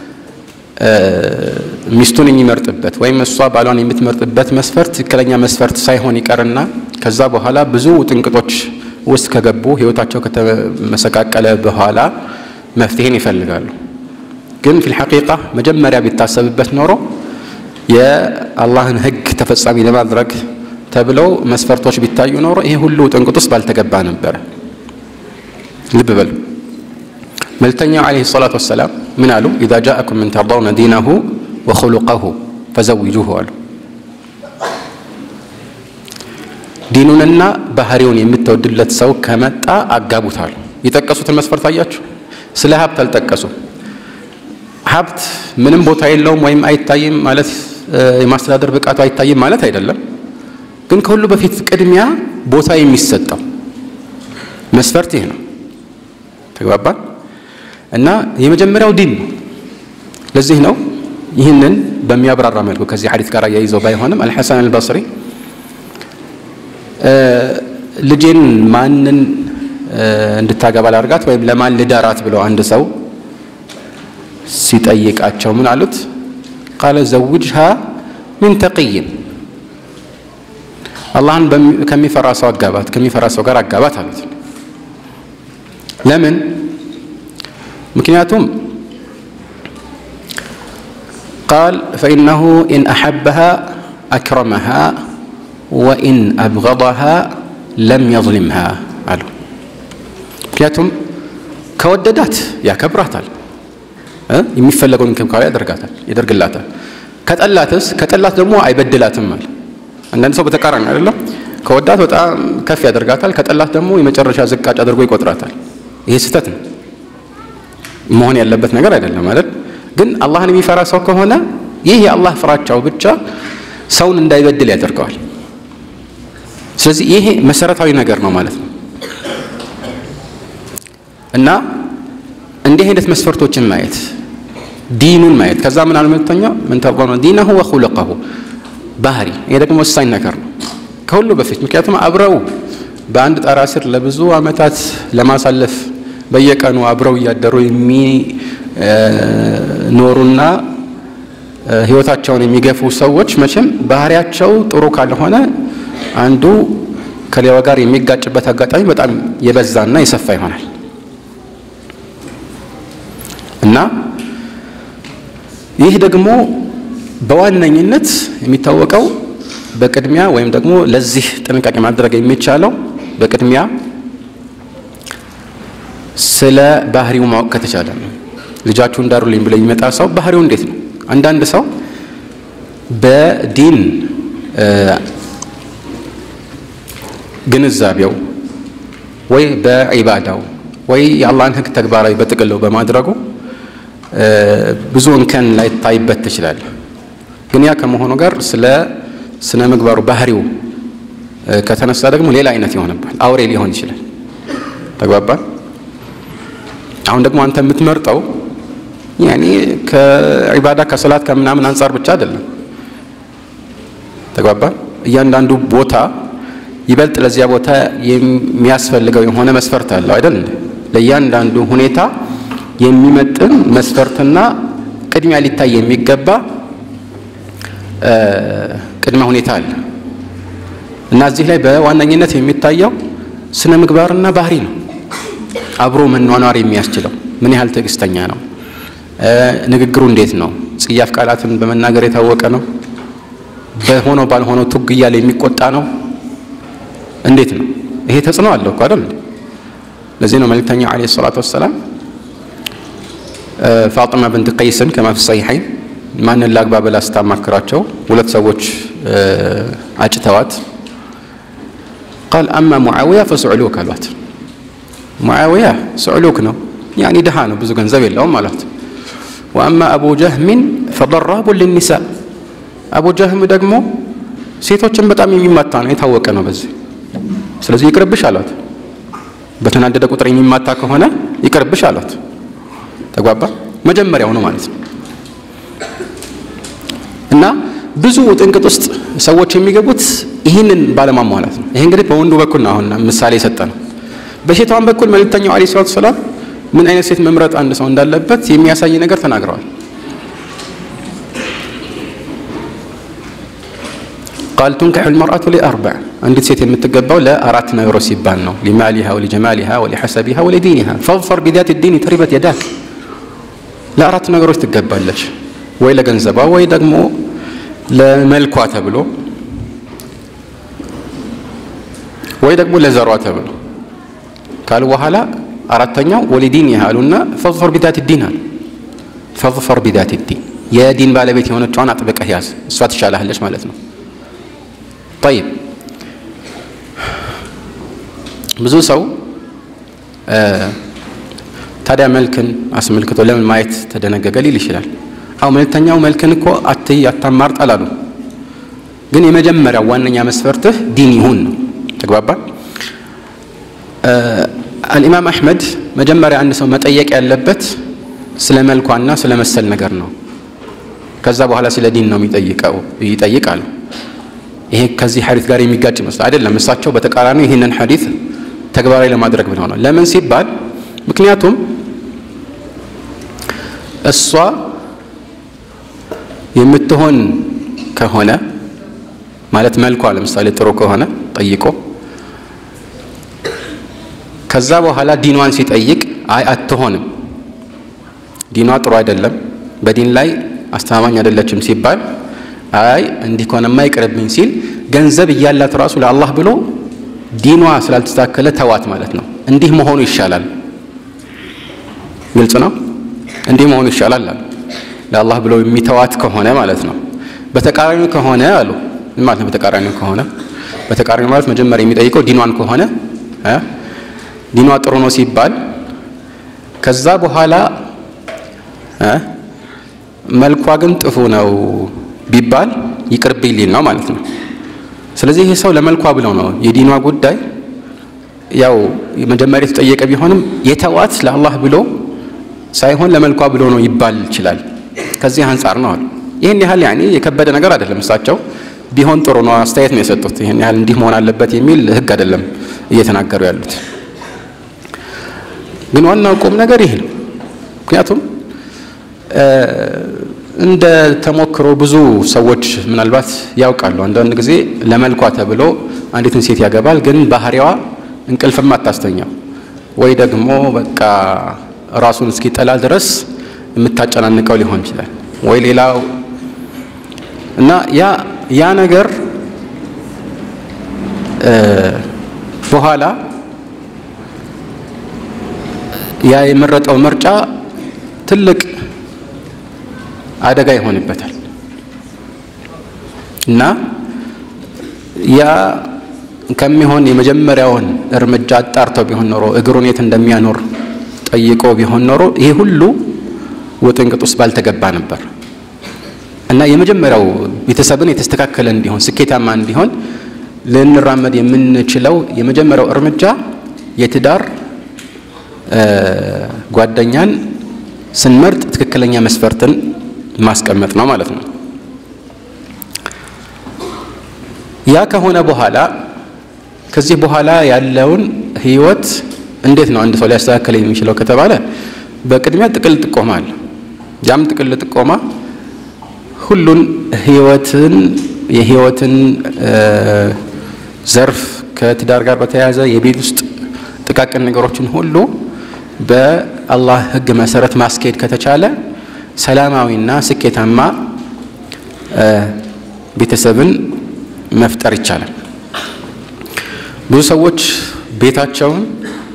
ሚስቱን የሚመርጥበት ወይም እሷ ባሏን የምትመርጥበት መስፈርት ትክክለኛ መስፈርት ሳይሆን ይቀርና ከዛ በኋላ ብዙ ጥንቅጦች ውስጥ ከገቡ ሕይወታቸው ከተመሰቃቀለ በኋላ መፍትሄን ይፈልጋሉ። ግን ፊል ሐቂቃ መጀመሪያ ቢታሰብበት ኖሮ የአላህን ሕግ ተፈጻሚ ለማድረግ ተብለው መስፈርቶች ቢታዩ ኖሮ ይሄ ሁሉ ጥንቅጥ ውስጥ ባልተገባ ነበረ። ልብ በሉ። መልእክተኛው ዓለይሂ ሰላቱ ወሰላም ምን አሉ? ኢዛ ጃአኩም ምን ተርዳውነ ዲነሁ ወኹሉቀሁ ፈዘዊጁሁ አሉ። ዲኑንና ባህሪውን የምትወድለት ሰው ከመጣ አጋቡታሉ። የጠቀሱትን መስፈርት አያችሁ። ስለ ሀብት አልጠቀሱም። ሀብት ምንም ቦታ የለውም ወይም አይታይም ማለት የማስተዳደር ብቃቱ አይታይም ማለት አይደለም። ግን ከሁሉ በፊት ቅድሚያ ቦታ የሚሰጠው መስፈርት ይህ ነው። ተግባባን? እና የመጀመሪያው ዲን ነው። ለዚህ ነው ይህንን በሚያብራራ መልኩ ከዚህ ሐዲስ ጋር አያይዘው ባይሆንም አልሐሰን አልበስሪ ልጄን ማንን እንድታገባ ላርጋት ወይም ለማን ልዳራት ብለው አንድ ሰው ሲጠይቃቸው ምን አሉት? ቃለ ዘውጅሃ ሚን ተቅይን አላህን ከሚፈራ ሰው አጋባት፣ ከሚፈራ ሰው ጋር አጋባት አሉት። ለምን? ምክንያቱም ቃል ፈኢነሁ ኢን አሐበሃ አክረመሃ ወኢን አብገضሃ ለም የظሊምሃ አሉ። ምክንያቱም ከወደዳት ያከብራታል የሚፈለገውን እንክብካቤ ያደርጋታል ያደርግላታል። ከጠላትስ ከጠላት ደግሞ አይበድላትም አለ። አንዳንድ ሰው በተቃራኒ አይደለም። ከወዳት በጣም ከፍ ያደርጋታል፣ ከጠላት ደግሞ የመጨረሻ ዝቃጭ አድርጎ ይቆጥራታል። ይሄ ስህተት ነው፣ መሆን ያለበት ነገር አይደለም አይደል? ግን አላህን የሚፈራ ሰው ከሆነ ይህ የአላህ ፍራቻው ብቻ ሰውን እንዳይበድል ያደርገዋል። ስለዚህ ይሄ መሰረታዊ ነገር ነው ማለት ነው እና እንዲህ አይነት መስፈርቶችን ማየት ዲኑን ማየት ከዛ ምን አለ መልእክተኛው ምን ተርضون ዲነሁ ወኹሉቀሁ ባህሪ ይሄ ደግሞ ወሳኝ ነገር ነው ከሁሉ በፊት ምክንያቱም አብረው በአንድ ጣራ ስር ለብዙ ዓመታት ለማሳለፍ በየቀኑ አብረው እያደሩ የሚኖሩና ህይወታቸውን የሚገፉ ሰዎች መቼም ባህሪያቸው ጥሩ ካልሆነ አንዱ ከሌላው ጋር የሚጋጭበት አጋጣሚ በጣም የበዛና የሰፋ ይሆናል እና ይህ ደግሞ በዋነኝነት የሚታወቀው በቅድሚያ ወይም ደግሞ ለዚህ ጥንቃቄ ማድረግ የሚቻለው በቅድሚያ ስለ ባህሪው ማወቅ ከተቻለ ነው። ልጃችሁ እንዳሩልኝ ብሎ የሚመጣ ሰው ባህሪው እንዴት ነው? አንዳንድ ሰው በዲን ግንዛቤው ወይ በዒባዳው ወይ የአላህን ሕግ ተግባራዊ በጥቅለው በማድረጉ ብዙ እንከን ላይታይበት ትችላለህ። ግን ያ ከመሆኑ ጋር ስለ ስነ ምግባሩ ባህሪው ከተነሳ ደግሞ ሌላ አይነት ይሆንባል። አውሬ ሊሆን ይችላል። ተግባባን? አሁን ደግሞ አንተ የምትመርጠው ያኔ ከዒባዳ ከሰላት ከምናምን አንጻር ብቻ አይደለም። ተግባባን? እያንዳንዱ ቦታ ይበልጥ ለዚያ ቦታ የሚያስፈልገው የሆነ መስፈርት አለው አይደል? ለእያንዳንዱ ሁኔታ የሚመጥን መስፈርትና ቅድሚያ ሊታይ የሚገባ ቅድመ ሁኔታ አለ እና እዚህ ላይ በዋነኝነት የሚታየው ስነ ምግባርና ባህሪ ነው። አብሮ መኗኗር የሚያስችለው ምን ያህል ትዕግስተኛ ነው? ንግግሩ እንዴት ነው? ጽያፍ ቃላትን በመናገር የታወቀ ነው? በሆነው ባልሆነው ቱግ እያለ የሚቆጣ ነው? እንዴት ነው? ይሄ ተጽዕኖ አለው እኮ አይደል? ለዚህ ነው መልእክተኛው ዓለይሂ ሰላቱ ወሰላም ፋጢማ ብንት ቀይስን ከማ ፊ ሰሒሐይን ማንን ላግባ ብላ ስታማክራቸው ሁለት ሰዎች አጭተዋት ቃል አማ ሙዓዊያ ፈስዕሉክ አሏት። ሙዓዊያ ስዕሉክ ነው፣ ያኒ ድሃ ነው፣ ብዙ ገንዘብ የለውም አሏት። ወአማ አቡ ጀህሚን ፈደራቡን ልኒሳ፣ አቡ ጀህም ደግሞ ሴቶችን በጣም የሚማታ ነው፣ የታወቀ ነው በዚህ። ስለዚህ ይቅርብሽ አሏት። በተናደደ ቁጥር የሚማታ ከሆነ ይቅርብሽ አሏት። ተግባባ። መጀመሪያው ነው ማለት ነው። እና ብዙ ጥንቅጥ ውስጥ ሰዎች የሚገቡት ይህንን ባለማሟላት ነው። ይሄ እንግዲህ በወንዱ በኩል ነው አሁን ምሳሌ የሰጠ ነው። በሴቷን በኩል መልእክተኛው ዓለይሂ ሰላቱ ሰላም ምን አይነት ሴት መምረጥ አንድ ሰው እንዳለበት የሚያሳይ ነገር ተናግረዋል። ቃል ቱንካሑ ልመርአቱ ሊአርባዕ አንዲት ሴት የምትገባው ለአራት ነገሮች ሲባል ነው። ሊማሊሃ ወሊጀማሊሃ ወሊሐሰቢሃ ወሊዲኒሃ ፈظፈር ቢዛት ዲን ተሪበት የዳክ ለአራት ነገሮች ትገባለች። ወይ ለገንዘቧ ወይ ደግሞ ለመልኳ ተብሎ ወይ ደግሞ ለዘሯ ተብሎ ካሉ በኋላ አራተኛው ወሊዲን ያህሉና ፈظፈር ቢዛት ዲን አሉ። ፈظፈር ቢዛት ዲን የዲን ባለቤት የሆነችዋን አጥብቀህ ያዝ፣ እሷ ትሻላለች ማለት ነው። ጠይብ ብዙ ሰው ታዲያ መልክን አስመልክቶ ለምን ማየት ተደነገገ ሊል ይችላል። አው መልክተኛው መልክን እኮ አትይ አታማርጥ አላሉ። ግን የመጀመሪያው ዋነኛ መስፈርትህ ዲን ይሁን ነው። ተግባባን። አልኢማም አሕመድ መጀመሪያ አንድ ሰው መጠየቅ ያለበት ስለ መልኳና ስለ መሰል ነገር ነው። ከዛ በኋላ ስለ ዲን ነው የሚጠይቀው ይጠይቃሉ። ይሄ ከዚህ ሐዲት ጋር የሚጋጭ ይመስላል። አይደለም። እሳቸው በተቃራኒው ይህንን ሐዲት ተግባራዊ ለማድረግ ብለው ነው። ለምን ሲባል ምክንያቱም እሷ የምትሆን ከሆነ ማለት መልኳ ለምሳሌ ጥሩ ከሆነ ጠይቆ ከዛ በኋላ ዲኗን ሲጠይቅ አይ አትሆንም፣ ዲኗ ጥሩ አይደለም፣ በዲን ላይ አስተማማኝ አይደለችም ሲባል አይ እንዲህ ከሆነማ ይቅርብኝ ሲል ገንዘብ እያላት ራሱ ለአላህ ብሎ ዲኗ ስላልተስተካከለ ተዋት ማለት ነው። እንዲህ መሆኑ ይሻላል። ግልጽ ነው። እንዲህ መሆኑ ይሻላል አሉ። ለአላህ ብለው የሚተዋት ከሆነ ማለት ነው። በተቃራኒው ከሆነ አሉ ምን ማለት ነው? በተቃራኒው ከሆነ በተቃራኒው ማለት መጀመሪያ የሚጠይቀው ዲኗን ከሆነ ዲኗ ጥሩ ነው ሲባል ከዛ በኋላ መልኳ ግን ጥፉ ነው ቢባል ይቅርብኝ ሊል ነው ማለት ነው። ስለዚህ ይህ ሰው ለመልኳ ብለው ነው የዲኗ ጉዳይ ያው መጀመሪያ የተጠየቀ ቢሆንም የተዋት ለአላህ ብሎ ሳይሆን ለመልኳ ብሎ ነው ይባል ይችላል። ከዚህ አንጻር ነው አሉ። ይህን ያህል ያኔ የከበደ ነገር አይደለም። እሳቸው ቢሆን ጥሩ ነው አስተያየት ነው የሰጡት። ይህን ያህል እንዲህ መሆን አለበት የሚል ሕግ አይደለም እየተናገሩ ያሉት። ግን ዋናው ቁም ነገር ይህ ነው። ምክንያቱም እንደ ተሞክሮ ብዙ ሰዎች ምናልባት ያውቃሉ። አንዳንድ ጊዜ ለመልኳ ተብሎ አንዲትን ሴት ያገባል፣ ግን ባህሪዋ እንቅልፍም አታስተኛው ወይ ደግሞ በቃ ራሱን እስኪጠላ ድረስ የምታጨናንቀው ሊሆን ይችላል ወይ ሌላው እና ያ ያ ነገር በኋላ ያ የመረጠው ምርጫ ትልቅ አደጋ ይሆንበታል እና ያ ከሚሆን የመጀመሪያውን እርምጃ አጣርተው ቢሆን ኖሮ እግሩን የት እንደሚያኖር ጠይቆ ቢሆን ኖሮ ይሄ ሁሉ ውጥንቅጥ ውስጥ ባልተገባ ነበር እና የመጀመሪያው ቤተሰብን የተስተካከለ እንዲሆን ስኬታማ እንዲሆን ልንራመድ የምንችለው የመጀመሪያው እርምጃ የትዳር ጓደኛን ስንመርጥ ትክክለኛ መስፈርትን ማስቀመጥ ነው ማለት ነው። ያ ከሆነ በኋላ ከዚህ በኋላ ያለውን ህይወት እንዴት ነው አንድ ሰው ሊያስተካከል የሚችለው ከተባለ በቅድሚያ ጥቅል ጥቆማ አለ። ያም ጥቅል ጥቆማ ሁሉን ህይወትን የህይወትን ዘርፍ ከትዳር ጋር በተያያዘ የቤት ውስጥ ጥቃቅን ነገሮችን ሁሉ በአላህ ህግ መሰረት ማስኬድ ከተቻለ ሰላማዊና ስኬታማ ቤተሰብን መፍጠር ይቻላል። ብዙ ሰዎች ቤታቸውን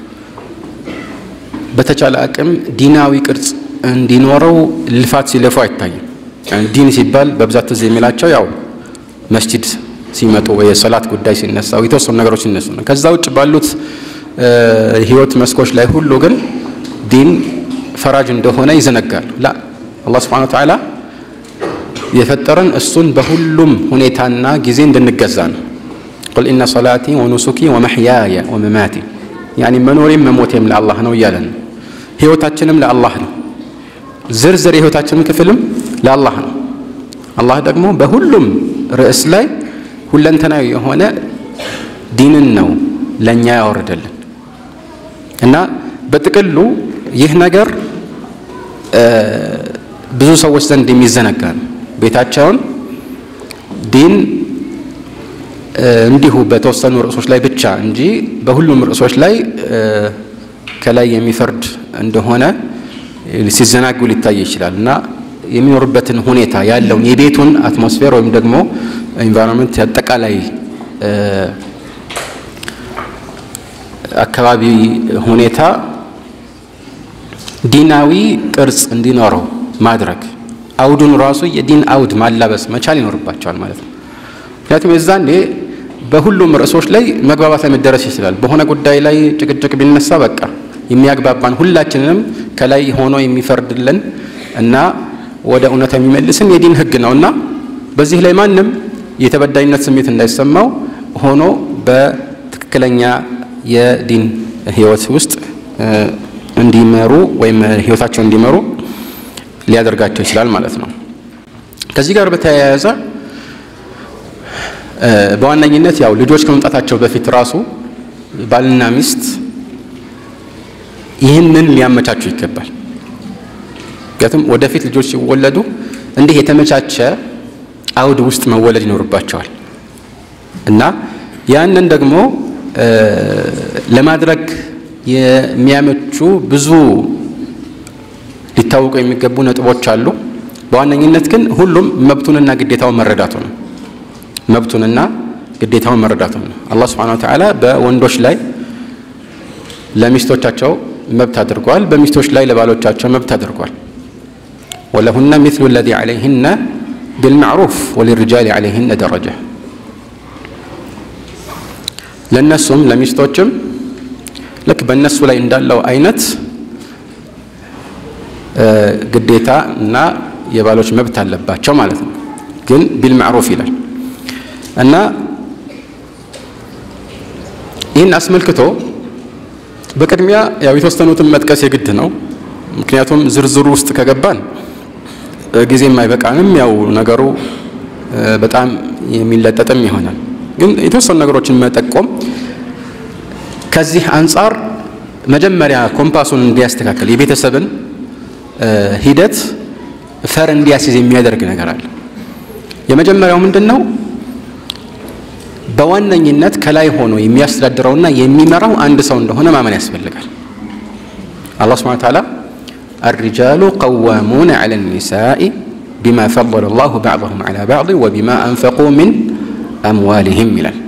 በተቻለ አቅም ዲናዊ ቅርጽ እንዲኖረው ልፋት ሲለፉ አይታይም። ዲን ሲባል በብዛት ትዝ የሚላቸው ያው መስጂድ ሲመጡ ወይ የሰላት ጉዳይ ሲነሳ የተወሰኑ ነገሮች ሲነሱ ነው። ከዛ ውጭ ባሉት ህይወት መስኮች ላይ ሁሉ ግን ዲን ፈራጅ እንደሆነ ይዘነጋል። ላ አላህ ሱብሓነሁ ወተዓላ የፈጠረን እሱን በሁሉም ሁኔታና ጊዜ እንድንገዛ ነው። ቁል ኢነ ሰላቲ ወኑሱኪ ወመሕያየ ወመማቲ ያኒ መኖሬም መሞቴም ለአላህ ነው እያለን ነው። ህይወታችንም ለአላህ ነው። ዝርዝር የህይወታችንም ክፍልም ለአላህ ነው። አላህ ደግሞ በሁሉም ርዕስ ላይ ሁለንተናዊ የሆነ ዲንን ነው ለእኛ ያወርደልን እና በጥቅሉ ይህ ነገር ብዙ ሰዎች ዘንድ የሚዘነጋ ነው። ቤታቸውን ዲን እንዲሁ በተወሰኑ ርዕሶች ላይ ብቻ እንጂ በሁሉም ርዕሶች ላይ ከላይ የሚፈርድ እንደሆነ ሲዘናጉ ሊታይ ይችላል እና የሚኖርበትን ሁኔታ ያለውን የቤቱን አትሞስፌር ወይም ደግሞ ኢንቫይሮንመንት አጠቃላይ አካባቢ ሁኔታ ዲናዊ ቅርጽ እንዲኖረው ማድረግ አውዱን ራሱ የዲን አውድ ማላበስ መቻል ይኖርባቸዋል ማለት ነው። ምክንያቱም የዛኔ በሁሉም ርዕሶች ላይ መግባባት ላይ መደረስ ይችላል። በሆነ ጉዳይ ላይ ጭቅጭቅ ቢነሳ በቃ የሚያግባባን ሁላችንንም ከላይ ሆኖ የሚፈርድልን እና ወደ እውነት የሚመልስን የዲን ሕግ ነው እና በዚህ ላይ ማንም የተበዳይነት ስሜት እንዳይሰማው ሆኖ በትክክለኛ የዲን ህይወት ውስጥ እንዲመሩ ወይም ህይወታቸውን እንዲመሩ ሊያደርጋቸው ይችላል ማለት ነው። ከዚህ ጋር በተያያዘ በዋነኝነት ያው ልጆች ከመምጣታቸው በፊት ራሱ ባልና ሚስት ይህንን ሊያመቻቹ ይገባል። ምክንያቱም ወደፊት ልጆች ሲወለዱ እንዲህ የተመቻቸ አውድ ውስጥ መወለድ ይኖርባቸዋል እና ያንን ደግሞ ለማድረግ የሚያመቹ ብዙ ሊታወቁ የሚገቡ ነጥቦች አሉ። በዋነኝነት ግን ሁሉም መብቱንና ግዴታውን መረዳቱ ነው። መብቱንና ግዴታውን መረዳቱ ነው። አላህ ሱብሓነሁ ወተዓላ በወንዶች ላይ ለሚስቶቻቸው መብት አድርጓል፣ በሚስቶች ላይ ለባሎቻቸው መብት አድርጓል። ወለሁነ ሚስሉ ለዚ ዐለይህነ ቢልማዕሩፍ ወሊርጃሊ ዐለይህነ ደረጃ ለእነሱም ለሚስቶችም ልክ በእነሱ ላይ እንዳለው አይነት ግዴታ እና የባሎች መብት አለባቸው ማለት ነው። ግን ቢልማዕሩፍ ይላል እና ይህን አስመልክቶ በቅድሚያ ያው የተወሰኑትን መጥቀስ የግድ ነው። ምክንያቱም ዝርዝሩ ውስጥ ከገባን ጊዜም አይበቃንም። ያው ነገሩ በጣም የሚለጠጥም ይሆናል። ግን የተወሰኑ ነገሮችን መጠቆም ከዚህ አንጻር መጀመሪያ ኮምፓሱን እንዲያስተካከል የቤተሰብን ሂደት ፈር እንዲያስይዝ የሚያደርግ ነገር አለ። የመጀመሪያው ምንድን ነው? በዋነኝነት ከላይ ሆኖ የሚያስተዳድረውና የሚመራው አንድ ሰው እንደሆነ ማመን ያስፈልጋል። አላህ ሱብሓነሁ ወተዓላ አልሪጃሉ ቀዋሙነ ዐለ ኒሳኢ ቢማ ፈضለ ላሁ ባዕضሁም ዐላ ባዕድ ወቢማ አንፈቁ ሚን አምዋሊሂም ይላል።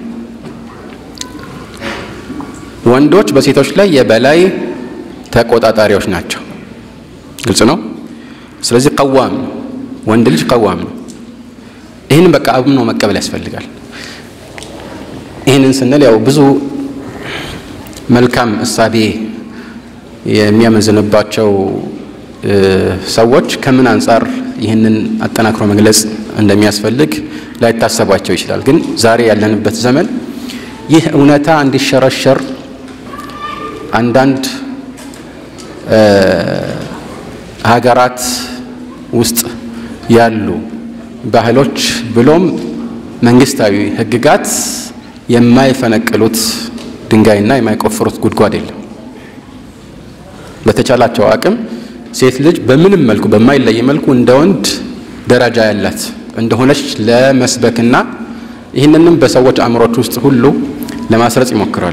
ወንዶች በሴቶች ላይ የበላይ ተቆጣጣሪዎች ናቸው። ግልጽ ነው። ስለዚህ ቀዋም ነው፣ ወንድ ልጅ ቀዋም ነው። ይህንን በቃ አምኖ መቀበል ያስፈልጋል። ይህንን ስንል ያው ብዙ መልካም እሳቤ የሚያመዝንባቸው ሰዎች ከምን አንጻር ይህንን አጠናክሮ መግለጽ እንደሚያስፈልግ ላይታሰቧቸው ይችላል። ግን ዛሬ ያለንበት ዘመን ይህ እውነታ እንዲሸረሸር አንዳንድ ሀገራት ውስጥ ያሉ ባህሎች ብሎም መንግስታዊ ሕግጋት የማይፈነቅሉት ድንጋይና የማይቆፍሩት ጉድጓድ የለም። በተቻላቸው አቅም ሴት ልጅ በምንም መልኩ በማይለይ መልኩ እንደ ወንድ ደረጃ ያላት እንደሆነች ለመስበክና ይህንንም በሰዎች አእምሮች ውስጥ ሁሉ ለማስረጽ ይሞክራሉ።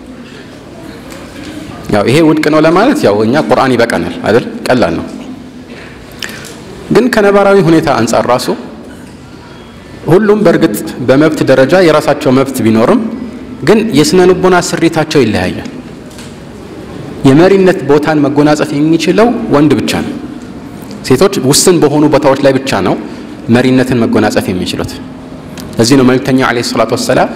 ያው ይሄ ውድቅ ነው ለማለት ያው እኛ ቁርአን ይበቃናል አይደል? ቀላል ነው። ግን ከነባራዊ ሁኔታ አንጻር ራሱ ሁሉም በእርግጥ በመብት ደረጃ የራሳቸው መብት ቢኖርም ግን የስነ ልቦና ስሪታቸው ይለያያል። የመሪነት ቦታን መጎናጸፍ የሚችለው ወንድ ብቻ ነው። ሴቶች ውስን በሆኑ ቦታዎች ላይ ብቻ ነው መሪነትን መጎናጸፍ የሚችሉት። ለዚህ ነው መልእክተኛው ዓለይሂ ሰላቱ ወሰላም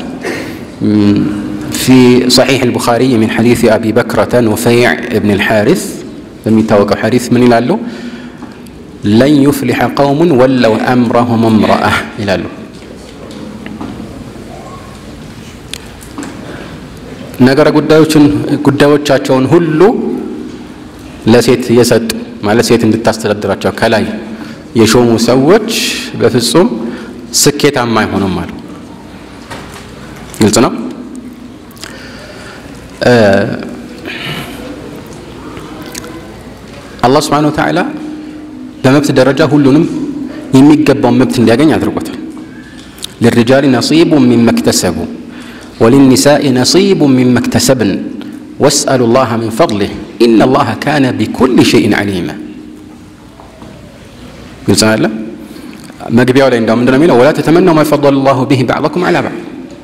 ፊ ሰሒሕ አልቡኻሪ ሚን ሐዲስ አቢ በክረተ ኑፈይዕ እብን አልሓሪስ በሚታወቀው ሐዲስ ምን ይላሉ? ለን ዩፍሊሐ ቀውሙን ወለው አምረሁም እምረአ ይላሉ። ነገረ ጉዳዮችን ጉዳዮቻቸውን ሁሉ ለሴት የሰጡ ማለት ሴት እንድታስተዳድራቸው ከላይ የሾሙ ሰዎች በፍጹም ስኬታማ አይሆኑም አሉ። ግልጽ ነው። አላህ ስብሓነሁ ወተዓላ በመብት ደረጃ ሁሉንም የሚገባውን መብት እንዲያገኝ አድርጎታል። ልሪጃሊ ነሲቡ ሚማ እክተሰቡ ወሊኒሳኢ ነሲቡ ሚማ እክተሰብን ወስአሉ ላህ ሚን ፈድሊህ ኢነ ላህ ካነ ቢኩል ሸይን ዓሊማ። ግልጽ አለ። መግቢያው ላይ እንዳው ምንድነው የሚለው? ወላ ተተመነው ማ ፈضለ ላሁ ቢሂ ባዕضኩም ዐላ ባዕድ፣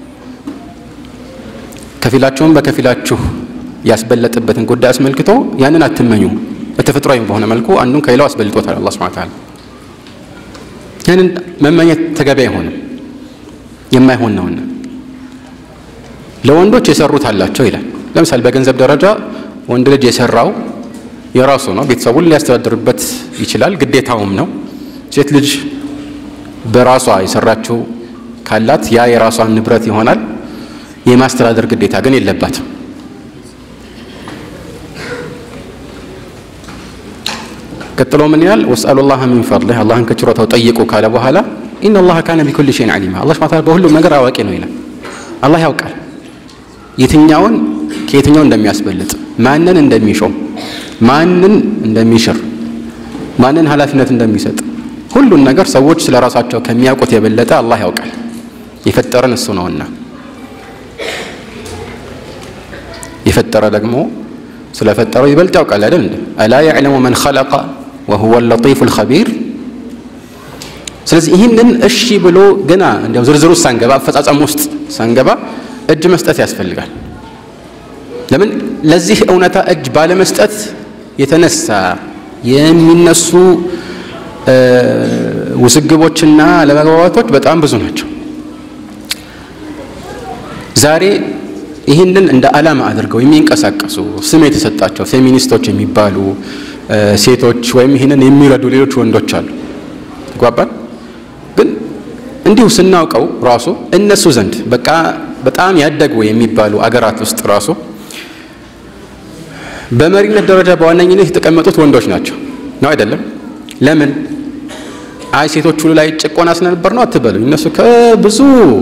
ከፊላችሁም በከፊላችሁ ያስበለጥበትን ጉዳይ አስመልክቶ ያንን አትመኙ። በተፈጥሯዊ በሆነ መልኩ አንዱን ከሌላው አስበልጦታል አላህ ሱብሓነሁ ወተዓላ። ያንን መመኘት ተገቢ አይሆንም፣ የማይሆን ነውና ለወንዶች የሰሩት አላቸው ይላል። ለምሳሌ በገንዘብ ደረጃ ወንድ ልጅ የሰራው የራሱ ነው፣ ቤተሰቡን ሊያስተዳድርበት ይችላል፣ ግዴታውም ነው። ሴት ልጅ በራሷ የሰራችው ካላት ያ የራሷን ንብረት ይሆናል። የማስተዳደር ግዴታ ግን የለባትም። ቀጥሎ ምን ይላል? ወስአሉ ላህ ሚን ፈድሊህ አላህን ከችሮታው ጠይቁ ካለ በኋላ ኢነ ላህ ካነ ቢኩል ሸይን ዓሊማ አላህ ሱብሓነሁ ወተዓላ በሁሉም ነገር አዋቂ ነው ይላል። አላህ ያውቃል የትኛውን ከየትኛው እንደሚያስበልጥ፣ ማንን እንደሚሾም፣ ማንን እንደሚሽር፣ ማንን ኃላፊነት እንደሚሰጥ ሁሉን ነገር ሰዎች ስለ ራሳቸው ከሚያውቁት የበለጠ አላህ ያውቃል። የፈጠረን እሱ ነውና የፈጠረ ደግሞ ስለፈጠረው ይበልጥ ያውቃል አይደል እንዴ? አላ ያዕለሙ መን ኸለቀ ወሁወ ለጢፉ ልኸቢር። ስለዚህ ይህንን እሺ ብሎ ገና እንዲያው ዝርዝር ውስጥ ሳንገባ አፈጻጸም ውስጥ ሳንገባ እጅ መስጠት ያስፈልጋል። ለምን ለዚህ እውነታ እጅ ባለመስጠት የተነሳ የሚነሱ ውዝግቦችና አለመግባባቶች በጣም ብዙ ናቸው። ዛሬ ይህንን እንደ ዓላማ አድርገው የሚንቀሳቀሱ ስም የተሰጣቸው ፌሚኒስቶች የሚባሉ ሴቶች ወይም ይህንን የሚረዱ ሌሎች ወንዶች አሉ። ተግባባን። ግን እንዲሁ ስናውቀው ራሱ እነሱ ዘንድ በቃ በጣም ያደጉ የሚባሉ አገራት ውስጥ ራሱ በመሪነት ደረጃ በዋነኝነት የተቀመጡት ወንዶች ናቸው። ነው አይደለም? ለምን? አይ ሴቶች ሁሉ ላይ ጭቆና ስለነበር ነው አትበሉኝ። እነሱ ከብዙ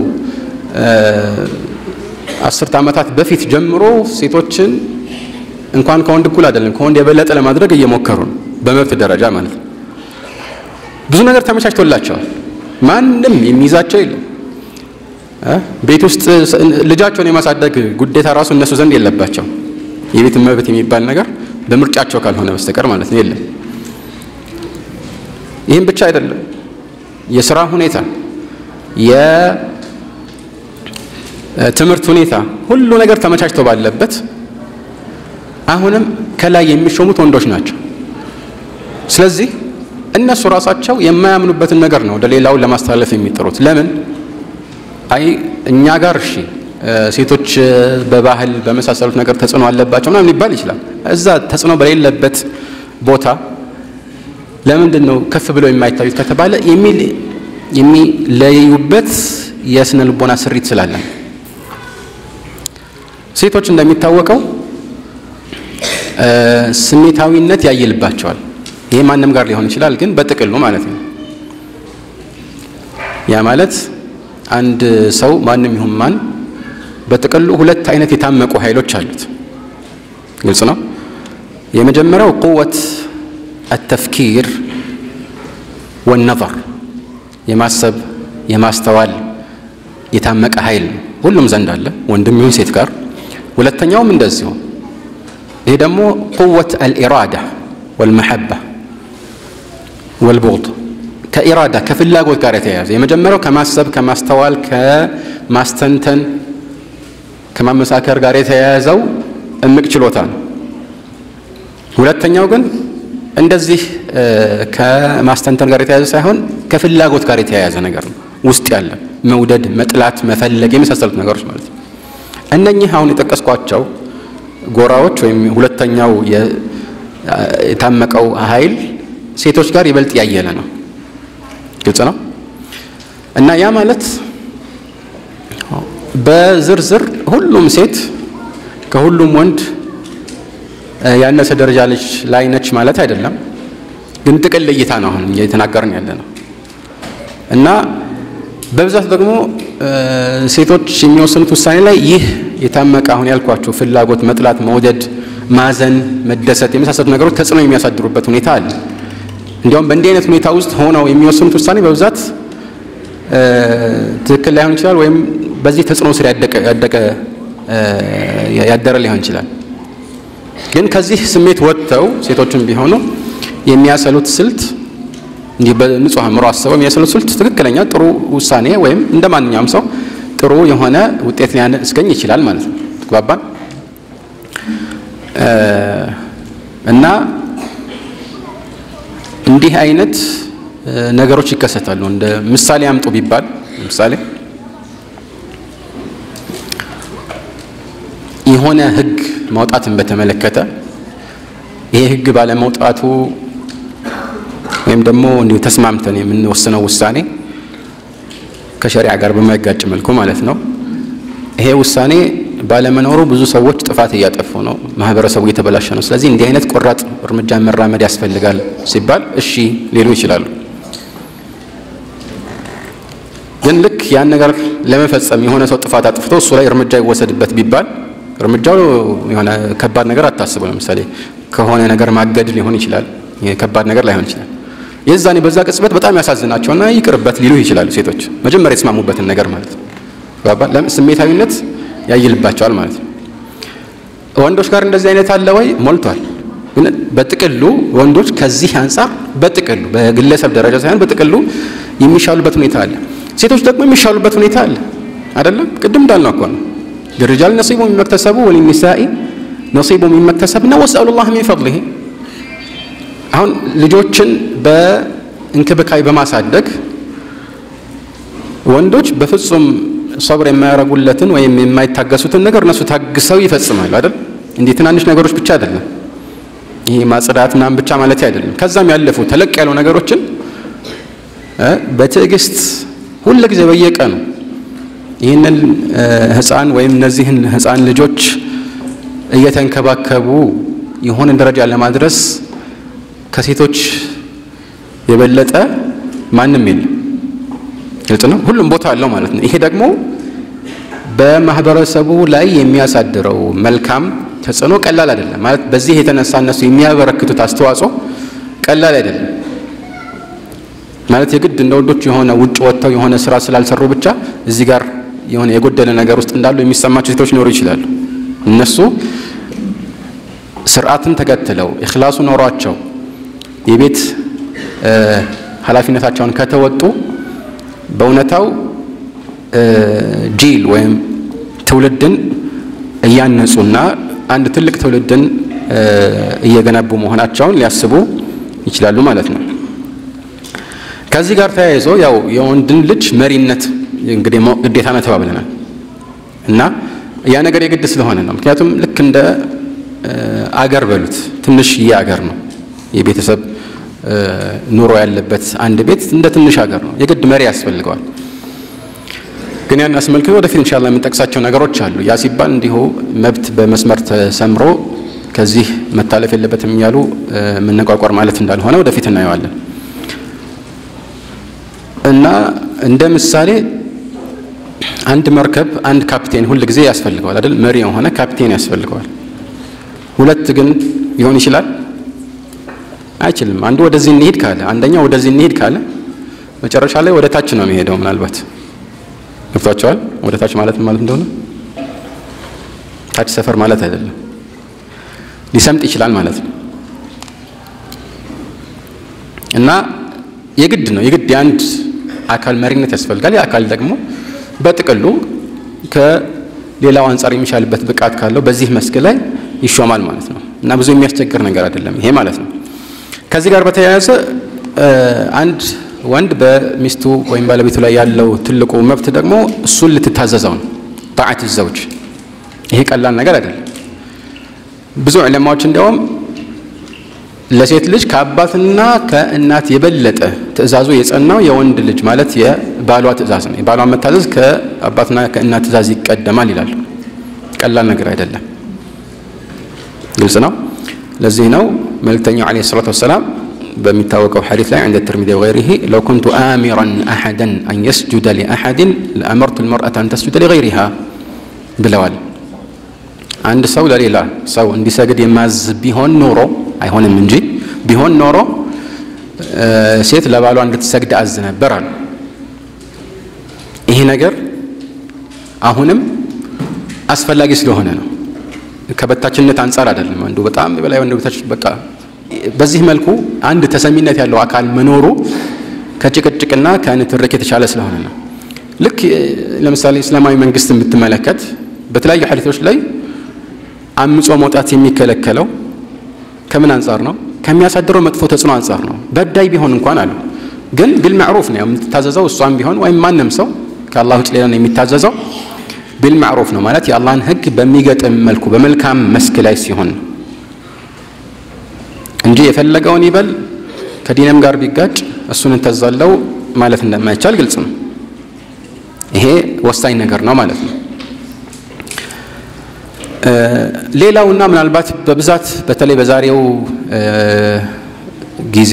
አስርት ዓመታት በፊት ጀምሮ ሴቶችን እንኳን ከወንድ እኩል አይደለም ከወንድ የበለጠ ለማድረግ እየሞከሩ ነው፣ በመብት ደረጃ ማለት ነው። ብዙ ነገር ተመቻችቶላቸዋል። ማንም የሚይዛቸው የለም። ቤት ውስጥ ልጃቸውን የማሳደግ ግዴታ ራሱ እነሱ ዘንድ የለባቸው። የቤት መብት የሚባል ነገር በምርጫቸው ካልሆነ በስተቀር ማለት ነው የለም። ይህም ብቻ አይደለም። የስራ ሁኔታ፣ የትምህርት ሁኔታ፣ ሁሉ ነገር ተመቻችቶ ባለበት አሁንም ከላይ የሚሾሙት ወንዶች ናቸው። ስለዚህ እነሱ ራሳቸው የማያምኑበትን ነገር ነው ወደ ሌላውን ለማስተላለፍ የሚጥሩት። ለምን አይ እኛ ጋር እሺ ሴቶች በባህል በመሳሰሉት ነገር ተጽዕኖ አለባቸው ምናምን ሊባል ይችላል። እዛ ተጽዕኖ በሌለበት ቦታ ለምንድን ነው ከፍ ብለው የማይታዩት ከተባለ የሚለዩበት የስነ ልቦና ስሪት ስላለ ሴቶች እንደሚታወቀው ስሜታዊነት ያይልባቸዋል። ይሄ ማንም ጋር ሊሆን ይችላል፣ ግን በጥቅሉ ማለት ነው። ያ ማለት አንድ ሰው ማንም ይሁን ማን በጥቅሉ ሁለት አይነት የታመቁ ኃይሎች አሉት። ግልጽ ነው። የመጀመሪያው ቁወት አተፍኪር ወነظር የማሰብ የማስተዋል የታመቀ ኃይል ነው። ሁሉም ዘንድ አለ፣ ወንድም ይሁን ሴት ጋር። ሁለተኛውም እንደዚሁ። ይሄ ደግሞ ቁወት አልኢራዳ ወልመሐባ ወልቡغድ ከኢራዳ ከፍላጎት ጋር የተያያዘ የመጀመሪያው ከማሰብ ከማስተዋል ከማስተንተን ከማመሳከር ጋር የተያያዘው እምቅ ችሎታ ነው። ሁለተኛው ግን እንደዚህ ከማስተንተን ጋር የተያያዘ ሳይሆን ከፍላጎት ጋር የተያያዘ ነገር ነው። ውስጥ ያለ መውደድ፣ መጥላት፣ መፈለግ የመሳሰሉት ነገሮች ማለት ነው። እነኚህ አሁን የጠቀስኳቸው ጎራዎች ወይም ሁለተኛው የታመቀው ኃይል ሴቶች ጋር ይበልጥ ያየለ ነው። ግልጽ ነው እና ያ ማለት በዝርዝር ሁሉም ሴት ከሁሉም ወንድ ያነሰ ደረጃ ልጅ ላይ ነች ማለት አይደለም። ግን ጥቅል እይታ ነው አሁን እየተናገርን ያለ ነው እና በብዛት ደግሞ ሴቶች የሚወስኑት ውሳኔ ላይ ይህ የታመቀ አሁን ያልኳቸው ፍላጎት፣ መጥላት፣ መውደድ፣ ማዘን፣ መደሰት የመሳሰሉት ነገሮች ተጽዕኖ የሚያሳድሩበት ሁኔታ አለ። እንዲያውም በእንዲህ አይነት ሁኔታ ውስጥ ሆነው የሚወስኑት ውሳኔ በብዛት ትክክል ላይሆን ይችላል፣ ወይም በዚህ ተጽዕኖ ስር ያደቀ ያደረ ሊሆን ይችላል። ግን ከዚህ ስሜት ወጥተው ሴቶችም ቢሆኑ የሚያሰሉት ስልት እንዲህ በንጹህ አእምሮ አስበው የሚያሰሉት ስልት ትክክለኛ ጥሩ ውሳኔ ወይም እንደ ማንኛውም ሰው ጥሩ የሆነ ውጤት ሊያስገኝ ይችላል ማለት ነው። ተግባባን እና እንዲህ አይነት ነገሮች ይከሰታሉ። እንደ ምሳሌ አምጡ ቢባል ምሳሌ የሆነ ሕግ ማውጣትን በተመለከተ ይሄ ሕግ ባለመውጣቱ ወይም ደግሞ እንዲሁ ተስማምተን የምንወስነው ውሳኔ ከሸሪዓ ጋር በማይጋጭ መልኩ ማለት ነው። ይሄ ውሳኔ ባለመኖሩ ብዙ ሰዎች ጥፋት እያጠፉ ነው፣ ማህበረሰቡ እየተበላሸ ነው። ስለዚህ እንዲህ አይነት ቆራጥ እርምጃ መራመድ ያስፈልጋል ሲባል እሺ ሊሉ ይችላሉ። ግን ልክ ያን ነገር ለመፈጸም የሆነ ሰው ጥፋት አጥፍቶ እሱ ላይ እርምጃ ይወሰድበት ቢባል እርምጃው የሆነ ከባድ ነገር አታስቡ። ለምሳሌ ከሆነ ነገር ማገድ ሊሆን ይችላል፣ ከባድ ነገር ላይሆን ይችላል። የዛኔ በዛ ቅጽበት በጣም ያሳዝናቸውና ይቅርበት ሊሉ ይችላሉ። ሴቶች መጀመሪያ የተስማሙበትን ነገር ማለት ነው። ስሜታዊነት ያይልባቸዋል ማለት ነው። ወንዶች ጋር እንደዚህ አይነት አለ ወይ? ሞልቷል። ግን በጥቅሉ ወንዶች ከዚህ አንጻር በጥቅሉ በግለሰብ ደረጃ ሳይሆን በጥቅሉ የሚሻሉበት ሁኔታ አለ። ሴቶች ደግሞ የሚሻሉበት ሁኔታ አለ። አይደለም? ቅድም እንዳልነው እኮ ነው للرجال نصيب مما اكتسبوا وللنساء نصيب مما اكتسبنا واسألوا الله من فضله አሁን ልጆችን እንክብካቤ በማሳደግ ወንዶች በፍጹም ሰብር የማያደርጉለትን ወይም የማይታገሱትን ነገር እነሱ ታግሰው ይፈጽማሉ አይደል? እንዲህ ትናንሽ ነገሮች ብቻ አይደለም። ይሄ ማጽዳት ምናምን ብቻ ማለት አይደለም። ከዛም ያለፉ ተለቅ ያሉ ነገሮችን በትዕግስት ሁል ጊዜ በየቀኑ ይህንን ህፃን ወይም እነዚህን ህፃን ልጆች እየተንከባከቡ የሆነ ደረጃ ለማድረስ ከሴቶች የበለጠ ማንም የለም። ግልጽ ነው። ሁሉም ቦታ አለው ማለት ነው። ይሄ ደግሞ በማህበረሰቡ ላይ የሚያሳድረው መልካም ተጽዕኖ ቀላል አይደለም ማለት በዚህ የተነሳ እነሱ የሚያበረክቱት አስተዋጽኦ ቀላል አይደለም ማለት የግድ እንደ ወንዶች የሆነ ውጭ ወጥተው የሆነ ስራ ስላልሰሩ ብቻ እዚህ ጋር የሆነ የጎደለ ነገር ውስጥ እንዳሉ የሚሰማቸው ሴቶች ሊኖሩ ይችላሉ። እነሱ ስርዓትን ተከትለው ኢኽላሱ ኖሯቸው የቤት ኃላፊነታቸውን ከተወጡ በእውነታው ጂል ወይም ትውልድን እያነጹና አንድ ትልቅ ትውልድን እየገነቡ መሆናቸውን ሊያስቡ ይችላሉ ማለት ነው። ከዚህ ጋር ተያይዞ ያው የወንድን ልጅ መሪነት እንግዲህ ግዴታ ነው ተባብለናል እና ያ ነገር የግድ ስለሆነ ነው። ምክንያቱም ልክ እንደ አገር በሉት ትንሽዬ አገር ነው የቤተሰብ ኑሮ ያለበት አንድ ቤት እንደ ትንሽ ሀገር ነው። የግድ መሪ ያስፈልገዋል። ግን ያን አስመልክቶ ወደፊት ኢንሻአላህ የምንጠቅሳቸው ነገሮች አሉ። ያ ሲባል እንዲሁ መብት በመስመር ተሰምሮ ከዚህ መታለፍ የለበትም እያሉ መነቋቋር ማለት እንዳልሆነ ወደፊት እናየዋለን እና እንደ ምሳሌ አንድ መርከብ አንድ ካፕቴን ሁል ጊዜ ያስፈልገዋል አይደል? መሪ የሆነ ካፕቴን ያስፈልገዋል። ሁለት ግን ሊሆን ይችላል አይችልም። አንዱ ወደዚህ እንሄድ ካለ አንደኛው ወደዚህ እንሄድ ካለ መጨረሻ ላይ ወደ ታች ነው የሚሄደው። ምናልባት ገብቷቸዋል። ወደ ታች ማለት ማለት እንደሆነ ታች ሰፈር ማለት አይደለም፣ ሊሰምጥ ይችላል ማለት ነው። እና የግድ ነው የግድ የአንድ አካል መሪነት ያስፈልጋል። ያ አካል ደግሞ በጥቅሉ ከሌላው አንጻር የሚሻልበት ብቃት ካለው በዚህ መስክ ላይ ይሾማል ማለት ነው። እና ብዙ የሚያስቸግር ነገር አይደለም ይሄ ማለት ነው። ከዚህ ጋር በተያያዘ አንድ ወንድ በሚስቱ ወይም ባለቤቱ ላይ ያለው ትልቁ መብት ደግሞ እሱን ልትታዘዘው ነው። ጣዓት ዘውጅ ይሄ ቀላል ነገር አይደለም። ብዙ ዑለማዎች እንዲያውም ለሴት ልጅ ከአባትና ከእናት የበለጠ ትዕዛዙ የጸናው የወንድ ልጅ ማለት የባሏ ትዕዛዝ ነው። የባሏን መታዘዝ ከአባትና ከእናት ትዕዛዝ ይቀደማል ይላሉ። ቀላል ነገር አይደለም። ግልጽ ነው። ለዚህ ነው መልእክተኛው ዓለይሂ ሰላቱ ወሰላም በሚታወቀው ሐዲስ ላይ عند الترمذي وغيره لو كنت آمرا أحدا أن يسجد لأحد لأمرت المرأة أن تسجد لغيرها ብለዋል። አንድ ሰው ለሌላ ሰው እንዲሰግድ የማዝ ቢሆን ኖሮ አይሆንም እንጂ ቢሆን ኖሮ ሴት ለባሏ እንድትሰግድ አዝ ነበር አሉ። ይሄ ነገር አሁንም አስፈላጊ ስለሆነ ነው። ከበታችነት አንጻር አይደለም። አንዱ በጣም የበላይ ወንድ በታች በቃ በዚህ መልኩ አንድ ተሰሚነት ያለው አካል መኖሩ ከጭቅጭቅና ከንትርክ የተሻለ ስለሆነ ነው። ልክ ለምሳሌ እስላማዊ መንግስት ብትመለከት በተለያዩ ሐዲቶች ላይ አምጾ መውጣት የሚከለከለው ከምን አንጻር ነው? ከሚያሳድረው መጥፎ ተጽዕኖ አንጻር ነው። በዳይ ቢሆን እንኳን አሉ ግን ቢልማዕሩፍ ነው የምትታዘዘው እሷም ቢሆን ወይም ማንም ሰው ከአላህ ውጭ ሌላ ነው የሚታዘዘው ቢልማዕሩፍ ነው ማለት የአላህን ሕግ በሚገጥም መልኩ በመልካም መስክ ላይ ሲሆን ነው እንጂ የፈለገውን ይበል ከዲንም ጋር ቢጋጭ እሱን እንተዛለው ማለት እንደማይቻል ግልጽ ነው። ይሄ ወሳኝ ነገር ነው ማለት ነው። ሌላውና ምናልባት በብዛት በተለይ በዛሬው ጊዜ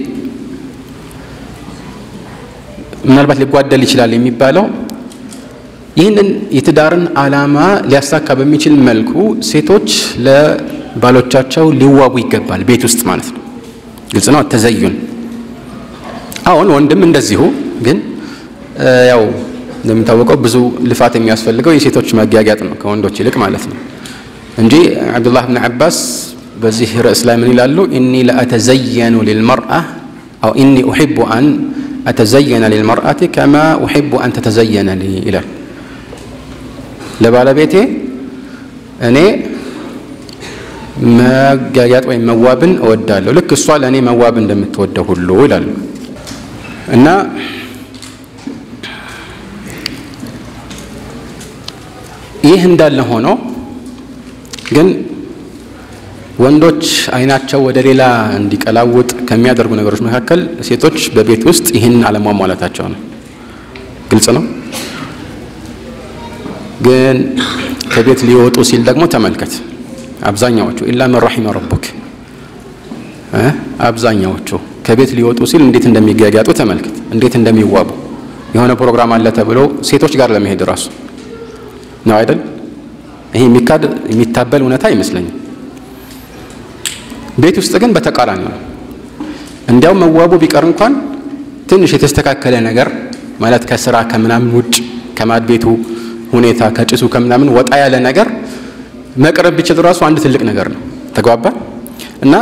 ምናልባት ሊጓደል ይችላል የሚባለው ይህንን የትዳርን ዓላማ ሊያሳካ በሚችል መልኩ ሴቶች ለባሎቻቸው ሊዋቡ ይገባል፣ ቤት ውስጥ ማለት ነው። ግልጽ ነው። ተዘዩን አሁን ወንድም እንደዚሁ ግን ያው እንደሚታወቀው ብዙ ልፋት የሚያስፈልገው የሴቶች መጊያጊያጥ ነው ከወንዶች ይልቅ ማለት ነው እንጂ አብዱላህ ብን ዓባስ በዚህ ርዕስ ላይ ምን ይላሉ? ኢኒ ለአተዘየኑ ሊልመርአ አው ኢኒ ኡሒቡ አን አተዘየነ ሊልመርአቲ ከማ ኡሒቡ አን ተተዘየነ ሊ ይላል። ለባለቤቴ እኔ መጋያጥ ወይም መዋብን እወዳለሁ ልክ እሷ ለእኔ መዋብ እንደምትወደው ሁሉ ይላሉ። እና ይህ እንዳለ ሆኖ ግን ወንዶች አይናቸው ወደ ሌላ እንዲቀላውጥ ከሚያደርጉ ነገሮች መካከል ሴቶች በቤት ውስጥ ይህን አለሟሟላታቸው ነው። ግልጽ ነው። ግን ከቤት ሊወጡ ሲል ደግሞ ተመልከት፣ አብዛኛዎቹ ኢላ መን ረሒመ ረቡክ፣ አብዛኛዎቹ ከቤት ሊወጡ ሲል እንዴት እንደሚጋጋጡ ተመልከት፣ እንዴት እንደሚዋቡ የሆነ ፕሮግራም አለ ተብሎ ሴቶች ጋር ለመሄድ ራሱ ነው አይደል? ይሄ የሚካድ የሚታበል እውነታ አይመስለኝም። ቤት ውስጥ ግን በተቃራኒ ነው። እንዲያውም መዋቡ ቢቀር እንኳን ትንሽ የተስተካከለ ነገር ማለት ከስራ ከምናምን ውጭ ከማድ ቤቱ ሁኔታ ከጭሱ ከምናምን ወጣ ያለ ነገር መቅረብ ቢችል ራሱ አንድ ትልቅ ነገር ነው። ተግባባ እና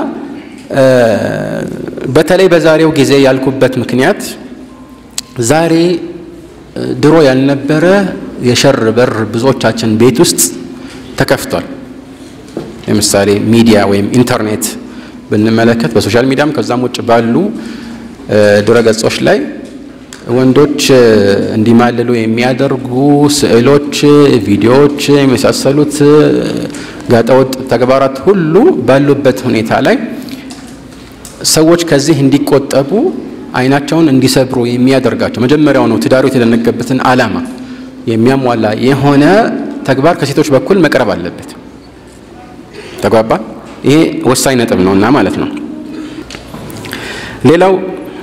በተለይ በዛሬው ጊዜ ያልኩበት ምክንያት ዛሬ ድሮ ያልነበረ የሸር በር ብዙዎቻችን ቤት ውስጥ ተከፍቷል። ለምሳሌ ሚዲያ ወይም ኢንተርኔት ብንመለከት በሶሻል ሚዲያም ከዛም ውጭ ባሉ ድረገጾች ላይ ወንዶች እንዲማልሉ የሚያደርጉ ስዕሎች፣ ቪዲዮዎች የመሳሰሉት ጋጠወጥ ተግባራት ሁሉ ባሉበት ሁኔታ ላይ ሰዎች ከዚህ እንዲቆጠቡ አይናቸውን እንዲሰብሩ የሚያደርጋቸው መጀመሪያው ነው ትዳሩ የተደነገበትን ዓላማ የሚያሟላ የሆነ ተግባር ከሴቶች በኩል መቅረብ አለበት። ተግባባ። ይሄ ወሳኝ ነጥብ ነውና ማለት ነው። ሌላው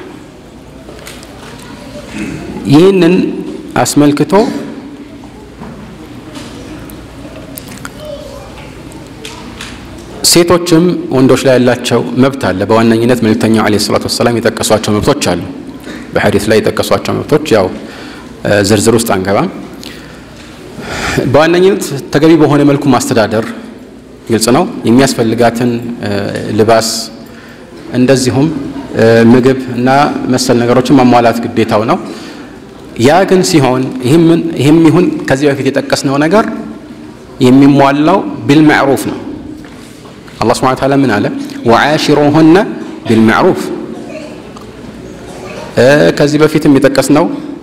ይህንን አስመልክቶ ሴቶችም ወንዶች ላይ ያላቸው መብት አለ። በዋነኝነት መልእክተኛው ዓለይሂ ሰላቱ ወሰላም የጠቀሷቸው መብቶች አሉ። በሐዲስ ላይ የጠቀሷቸው መብቶች ያው ዝርዝር ውስጥ አንገባም። በዋነኝነት ተገቢ በሆነ መልኩ ማስተዳደር ግልጽ ነው። የሚያስፈልጋትን ልባስ እንደዚሁም ምግብ እና መሰል ነገሮችን ማሟላት ግዴታው ነው። ያ ግን ሲሆን ይህም ይሁን ከዚህ በፊት የጠቀስነው ነገር የሚሟላው ቢልማዕሩፍ ነው። አላህ ሱብሓነሁ ወተዓላ ምን አለ? ወዓሽሩሁነ ቢልማዕሩፍ። ከዚህ በፊትም የጠቀስነው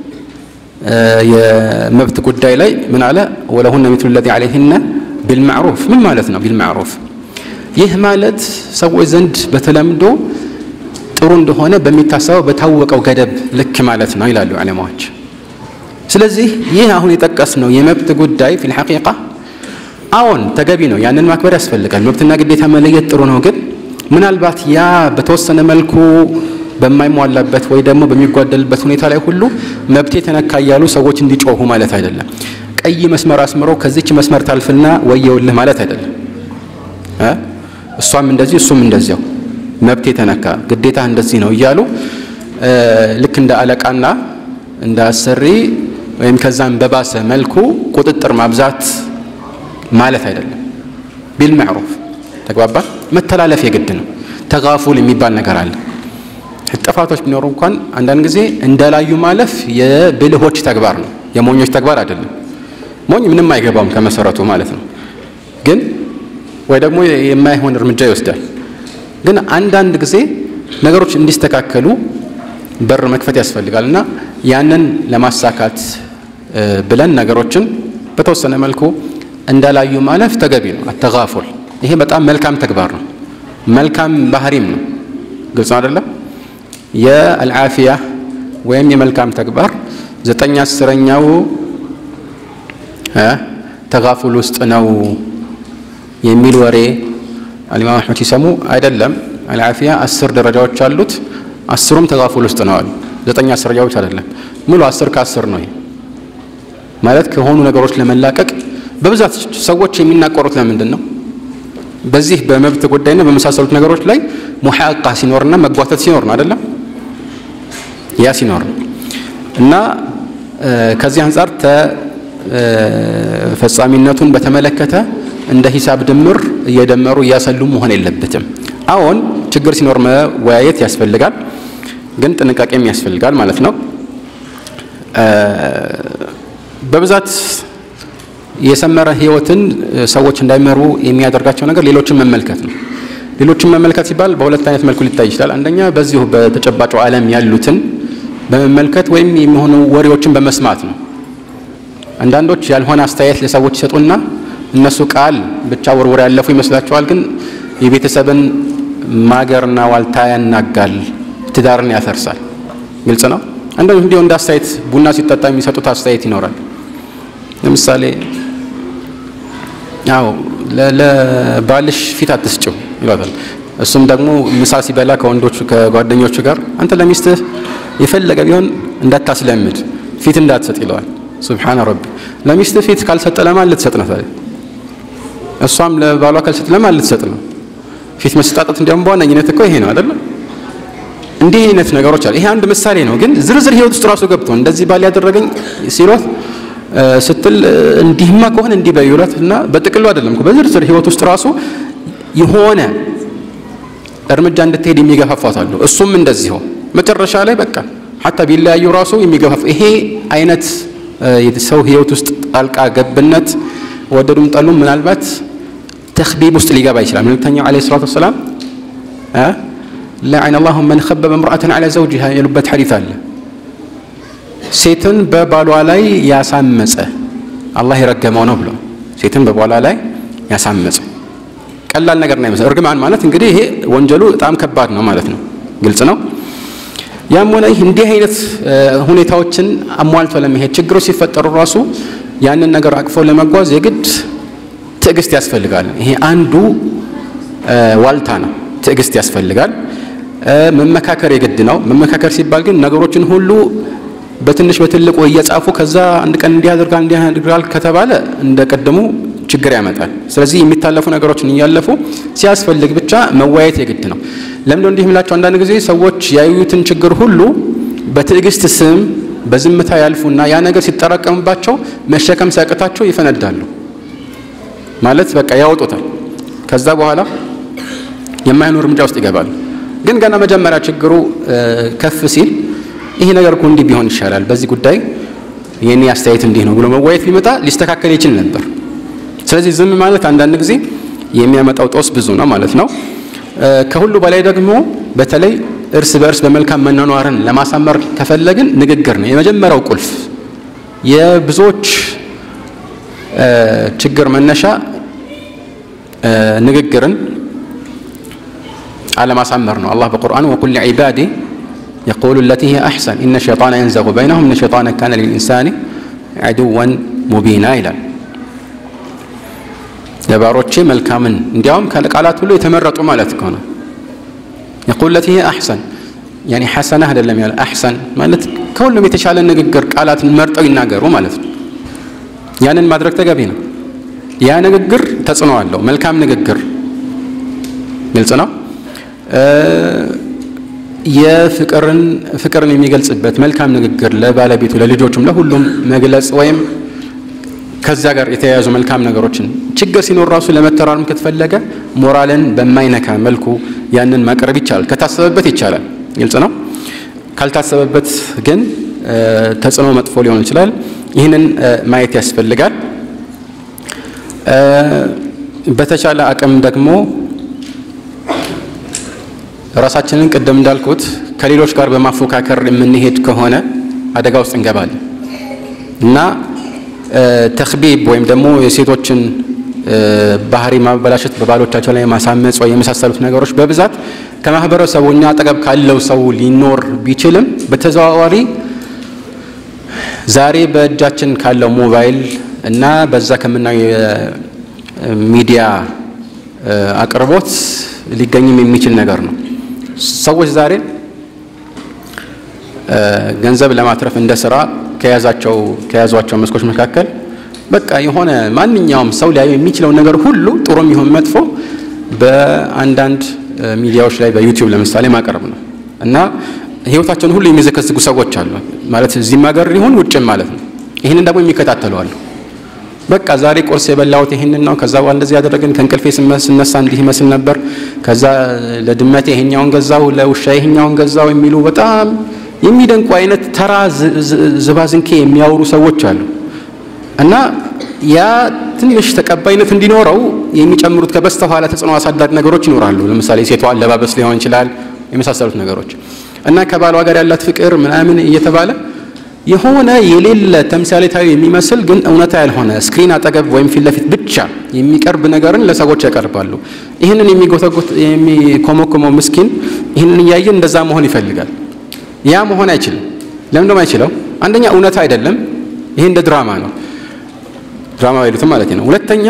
የመብት ጉዳይ ላይ ምን አለ? ወለሁነ ሚስሉ ለዚ ዐለይሂነ ቢልማዕሩፍ። ምን ማለት ነው ቢልማዕሩፍ? ይህ ማለት ሰዎች ዘንድ በተለምዶ ጥሩ እንደሆነ በሚታሰበው በታወቀው ገደብ ልክ ማለት ነው ይላሉ ዑለማዎች። ስለዚህ ይህ አሁን የጠቀስነው የመብት ጉዳይ ፊል ሐቂቃ አዎን ተገቢ ነው፣ ያንን ማክበር ያስፈልጋል። መብትና ግዴታ መለየት ጥሩ ነው። ግን ምናልባት ያ በተወሰነ መልኩ በማይሟላበት ወይ ደግሞ በሚጓደልበት ሁኔታ ላይ ሁሉ መብቴ ተነካ እያሉ ሰዎች እንዲጮሁ ማለት አይደለም። ቀይ መስመር አስምሮ ከዚች መስመር ታልፍና ወየውልህ ማለት አይደለም። እሷም እንደዚህ እሱም እንደዚያው መብቴ ተነካ ግዴታ እንደዚህ ነው እያሉ ልክ እንደ አለቃና እንደ አሰሪ ወይም ከዛም በባሰ መልኩ ቁጥጥር ማብዛት ማለት አይደለም። ቢልማዕሩፍ ተግባባ። መተላለፍ የግድ ነው። ተጋፉል የሚባል ነገር አለ። ጥፋቶች ቢኖሩ እንኳን አንዳንድ ጊዜ እንደላዩ ማለፍ የብልሆች ተግባር ነው፣ የሞኞች ተግባር አይደለም። ሞኝ ምንም አይገባውም ከመሰረቱ ማለት ነው። ግን ወይ ደግሞ የማይሆን እርምጃ ይወስዳል። ግን አንዳንድ ጊዜ ነገሮች እንዲስተካከሉ በር መክፈት ያስፈልጋል እና ያንን ለማሳካት ብለን ነገሮችን በተወሰነ መልኩ እንዳላዩ ማለፍ ተገቢ ነው። አተጋፉል ይሄ በጣም መልካም ተግባር ነው፣ መልካም ባህሪም ነው። ግልጽ ነው አይደለም? የአልዓፊያ ወይም የመልካም ተግባር ዘጠኝ አስረኛው ተጋፉል ውስጥ ነው የሚል ወሬ አልኢማም አሕመድ ሲሰሙ አይደለም። አልዓፊያ አስር ደረጃዎች አሉት። አስሩም ተጋፉል ውስጥ ነው አሉ። ዘጠኝ አስረኛዎች አይደለም፣ ሙሉ አስር ከአስር ነው። ማለት ከሆኑ ነገሮች ለመላቀቅ በብዛት ሰዎች የሚናቆሩት ለምንድን ነው? በዚህ በመብት ጉዳይና በመሳሰሉት ነገሮች ላይ ሙሐቃ ሲኖርና መጓተት ሲኖር ነው አይደለም? ያ ሲኖር ነው እና ከዚህ አንጻር ተፈጻሚነቱን በተመለከተ እንደ ሂሳብ ድምር እየደመሩ እያሰሉ መሆን የለበትም። አዎን ችግር ሲኖር መወያየት ያስፈልጋል፣ ግን ጥንቃቄም ያስፈልጋል ማለት ነው። በብዛት የሰመረ ህይወትን ሰዎች እንዳይመሩ የሚያደርጋቸው ነገር ሌሎችን መመልከት ነው። ሌሎችን መመልከት ሲባል በሁለት አይነት መልኩ ሊታይ ይችላል። አንደኛ በዚሁ በተጨባጩ ዓለም ያሉትን በመመልከት ወይም የሚሆኑ ወሬዎችን በመስማት ነው። አንዳንዶች ያልሆነ አስተያየት ለሰዎች ይሰጡና እነሱ ቃል ብቻ ወርወር ያለፉ ይመስላቸዋል። ግን የቤተሰብን ማገርና ዋልታ ያናጋል፣ ትዳርን ያፈርሳል። ግልጽ ነው። አንዳንዶች እንዲሁ እንደ አስተያየት ቡና ሲጠጣ የሚሰጡት አስተያየት ይኖራል። ለምሳሌ ያው ለባልሽ ፊት አትስጭው ይሏታል። እሱም ደግሞ ምሳ ሲበላ ከወንዶቹ ከጓደኞቹ ጋር አንተ ለሚስትህ የፈለገ ቢሆን እንዳታስለምድ ፊት እንዳትሰጥ ይለዋል። ሱብሓነ ረቢ ለሚስትህ ፊት ካልሰጠ ለማን ልትሰጥ ነው ታዲያ? እሷም ለባሏ ካልሰጥ ለማን ልትሰጥ ነው? ፊት መሰጣጠት እንዲያውም በዋነኝነት እኮ ይሄ ነው አይደለም? እንዲህ አይነት ነገሮች አሉ። ይሄ አንድ ምሳሌ ነው፣ ግን ዝርዝር ህይወት ውስጥ ራሱ ገብቶ እንደዚህ ባል ያደረገኝ ሲሏት ስትል እንዲህማ ከሆነ እንዲህ በይውላት እና በጥቅሉ አይደለም በዝርዝር ህይወት ውስጥ ራሱ የሆነ እርምጃ እንድትሄድ የሚገፋፋት አሉ። እሱም እንደዚሁ መጨረሻ ላይ በቃ ሀታ ቢለያዩ ራሱ የሚገፋፍ ይሄ አይነት ሰው ህይወት ውስጥ ጣልቃ ገብነት ወደዱም ጠሉም ምናልባት ተክቢብ ውስጥ ሊገባ ይችላል። መልእክተኛው ዓለይሂ ሰላቱ ወሰላም ለዐነ ላሁ መን ኸበበ ምርአትን ዐላ ዘውጅሃ የሉበት ሐዲት አለ። ሴትን በባሏ ላይ ያሳመፀ አላህ የረገመው ነው ብሎ ሴትን በባሏ ላይ ያሳመፀ ቀላል ነገር ነው ይመስል እርግማን ማለት እንግዲህ ይሄ ወንጀሉ በጣም ከባድ ነው ማለት ነው። ግልጽ ነው። ያም ሆነ ይህ እንዲህ አይነት ሁኔታዎችን አሟልቶ ለመሄድ ችግሮች ሲፈጠሩ ራሱ ያንን ነገር አቅፎ ለመጓዝ የግድ ትዕግስት ያስፈልጋል። ይሄ አንዱ ዋልታ ነው። ትዕግስት ያስፈልጋል። መመካከር የግድ ነው። መመካከር ሲባል ግን ነገሮችን ሁሉ በትንሽ በትልቁ እየጻፉ ከዛ አንድ ቀን እንዲህ ያደርጋል እንዲህ ያደርጋል ከተባለ እንደ ቀደሙ ችግር ያመጣል። ስለዚህ የሚታለፉ ነገሮችን እያለፉ ሲያስፈልግ ብቻ መወያየት የግድ ነው። ለምንድነው እንዲህ የምላቸው? አንዳንድ ጊዜ ሰዎች ያዩትን ችግር ሁሉ በትዕግስት ስም በዝምታ ያልፉና ያ ነገር ሲጠራቀምባቸው መሸከም ሲያቅታቸው ይፈነዳሉ። ማለት በቃ ያወጡታል። ከዛ በኋላ የማይሆኑ እርምጃ ውስጥ ይገባሉ። ግን ገና መጀመሪያ ችግሩ ከፍ ሲል ይሄ ነገር እኮ እንዲህ ቢሆን ይሻላል፣ በዚህ ጉዳይ የኔ አስተያየት እንዲህ ነው ብሎ መወያየት ቢመጣ ሊስተካከል ይችል ነበር። ስለዚህ ዝም ማለት አንዳንድ ጊዜ የሚያመጣው ጦስ ብዙ ነው ማለት ነው። ከሁሉ በላይ ደግሞ በተለይ እርስ በእርስ በመልካም መኗኗርን ለማሳመር ከፈለግን ንግግር ነው የመጀመሪያው ቁልፍ። የብዙዎች ችግር መነሻ ንግግርን አለማሳመር ነው። አላህ በቁርአን ወቁል ዒባዲ የቁሉ ለቲ ሂየ አሕሰን ኢነ ሸይጣነ የንዘጉ በይነሁም ኢነ ሸይጣነ ካነ ሊልኢንሳኒ ዐዱወን ሙቢና ይላል። ለባሮቼ መልካምን እንዲያውም ከቃላት ሁሉ የተመረጡ ማለት ከሆነ የቁል ለቲ ሂየ አሕሰን ያኔ ሐሰና አይደለም ያለ አሕሰን ማለት ከሁሉም የተሻለ ንግግር ቃላትን መርጠው ይናገሩ ማለት ነው። ያንን ማድረግ ተገቢ ነው። ያ ንግግር ተጽዕኖ አለው። መልካም ንግግር ግልጽ ነው። የፍቅርን ፍቅርን የሚገልጽበት መልካም ንግግር ለባለቤቱ ለልጆቹም ለሁሉም መግለጽ ወይም ከዚያ ጋር የተያያዙ መልካም ነገሮችን ችግር ሲኖር ራሱ ለመተራረም ከተፈለገ ሞራልን በማይነካ መልኩ ያንን ማቅረብ ይቻላል። ከታሰበበት ይቻላል። ግልጽ ነው። ካልታሰበበት ግን ተጽዕኖ መጥፎ ሊሆን ይችላል። ይህንን ማየት ያስፈልጋል። በተቻለ አቅም ደግሞ ራሳችንን ቅድም እንዳልኩት ከሌሎች ጋር በማፎካከር የምንሄድ ከሆነ አደጋ ውስጥ እንገባለን እና ተክቢብ ወይም ደግሞ የሴቶችን ባህሪ ማበላሸት በባሎቻቸው ላይ ማሳመፅ ወይ የመሳሰሉት ነገሮች በብዛት ከማህበረሰቡ እኛ አጠገብ ካለው ሰው ሊኖር ቢችልም በተዘዋዋሪ ዛሬ በእጃችን ካለው ሞባይል እና በዛ ከምናየው የሚዲያ አቅርቦት ሊገኝም የሚችል ነገር ነው። ሰዎች ዛሬ ገንዘብ ለማትረፍ እንደ ስራ ከያዛቸው ከያዟቸው መስኮች መካከል በቃ የሆነ ማንኛውም ሰው ሊያዩ የሚችለውን ነገር ሁሉ ጥሩም ይሁን መጥፎ በአንዳንድ ሚዲያዎች ላይ በዩቲዩብ ለምሳሌ ማቅረብ ነው እና ህይወታቸውን ሁሉ የሚዘከዝጉ ሰዎች አሉ። ማለት እዚህም ሀገር ሊሆን ውጭም ማለት ነው። ይህንን ደግሞ የሚከታተሉ አሉ። በቃ ዛሬ ቁርስ የበላሁት ይህንን ነው፣ ከዛ በኋላ እንደዚህ ያደረግን፣ ከእንቅልፌ ስነሳ እንዲህ ይመስል ነበር፣ ከዛ ለድመቴ ይሄኛውን ገዛው፣ ለውሻ ይሄኛውን ገዛው የሚሉ በጣም የሚደንቁ አይነት ተራ ዝባዝንኬ የሚያወሩ ሰዎች አሉ እና ያ ትንሽ ተቀባይነት እንዲኖረው የሚጨምሩት ከበስተኋላ ተጽዕኖ አሳዳሪ ነገሮች ይኖራሉ። ለምሳሌ ሴቷ አለባበስ ሊሆን ይችላል፣ የመሳሰሉት ነገሮች እና ከባሏ ጋር ያላት ፍቅር ምናምን እየተባለ የሆነ የሌለ ተምሳሌታዊ የሚመስል ግን እውነታ ያልሆነ ስክሪን አጠገብ ወይም ፊት ለፊት ብቻ የሚቀርብ ነገርን ለሰዎች ያቀርባሉ። ይህንን የሚጎተጉት የሚኮመኮመው ምስኪን ይህንን እያየ እንደዛ መሆን ይፈልጋል። ያ መሆን አይችልም። ለምን ደሞ አይችለው? አንደኛ እውነታ አይደለም። ይሄ እንደ ድራማ ነው። ድራማ አይሉትም ማለት ነው። ሁለተኛ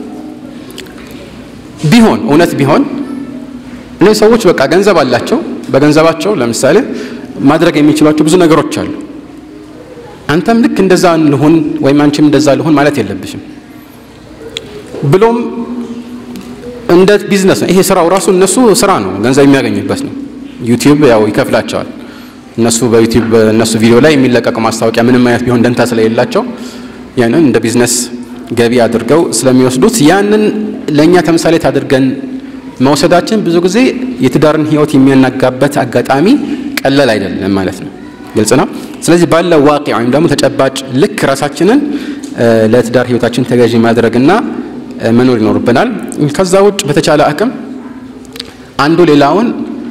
ቢሆን እውነት ቢሆን እነዚህ ሰዎች በቃ ገንዘብ አላቸው። በገንዘባቸው ለምሳሌ ማድረግ የሚችሏቸው ብዙ ነገሮች አሉ። አንተም ልክ እንደዛ ልሁን ወይም አንቺም እንደዛ ልሁን ማለት የለብሽም። ብሎም እንደ ቢዝነስ ነው ይሄ ስራው ራሱ እነሱ ስራ ነው፣ ገንዘብ የሚያገኙበት ነው። ዩቲዩብ ያው ይከፍላቸዋል። እነሱ በዩቲዩብ እነሱ ቪዲዮ ላይ የሚለቀቀው ማስታወቂያ ምንም አይነት ቢሆን ደንታ ስለሌላቸው ያንን እንደ ቢዝነስ ገቢ አድርገው ስለሚወስዱት ያንን ለእኛ ተምሳሌት አድርገን መውሰዳችን ብዙ ጊዜ የትዳርን ሕይወት የሚያናጋበት አጋጣሚ ቀለል አይደለም ማለት ነው። ግልጽ ነው። ስለዚህ ባለው ዋቂ ወይም ደግሞ ተጨባጭ ልክ ራሳችንን ለትዳር ሕይወታችን ተገዢ ማድረግና መኖር ይኖርብናል። ከዛ ውጭ በተቻለ አቅም አንዱ ሌላውን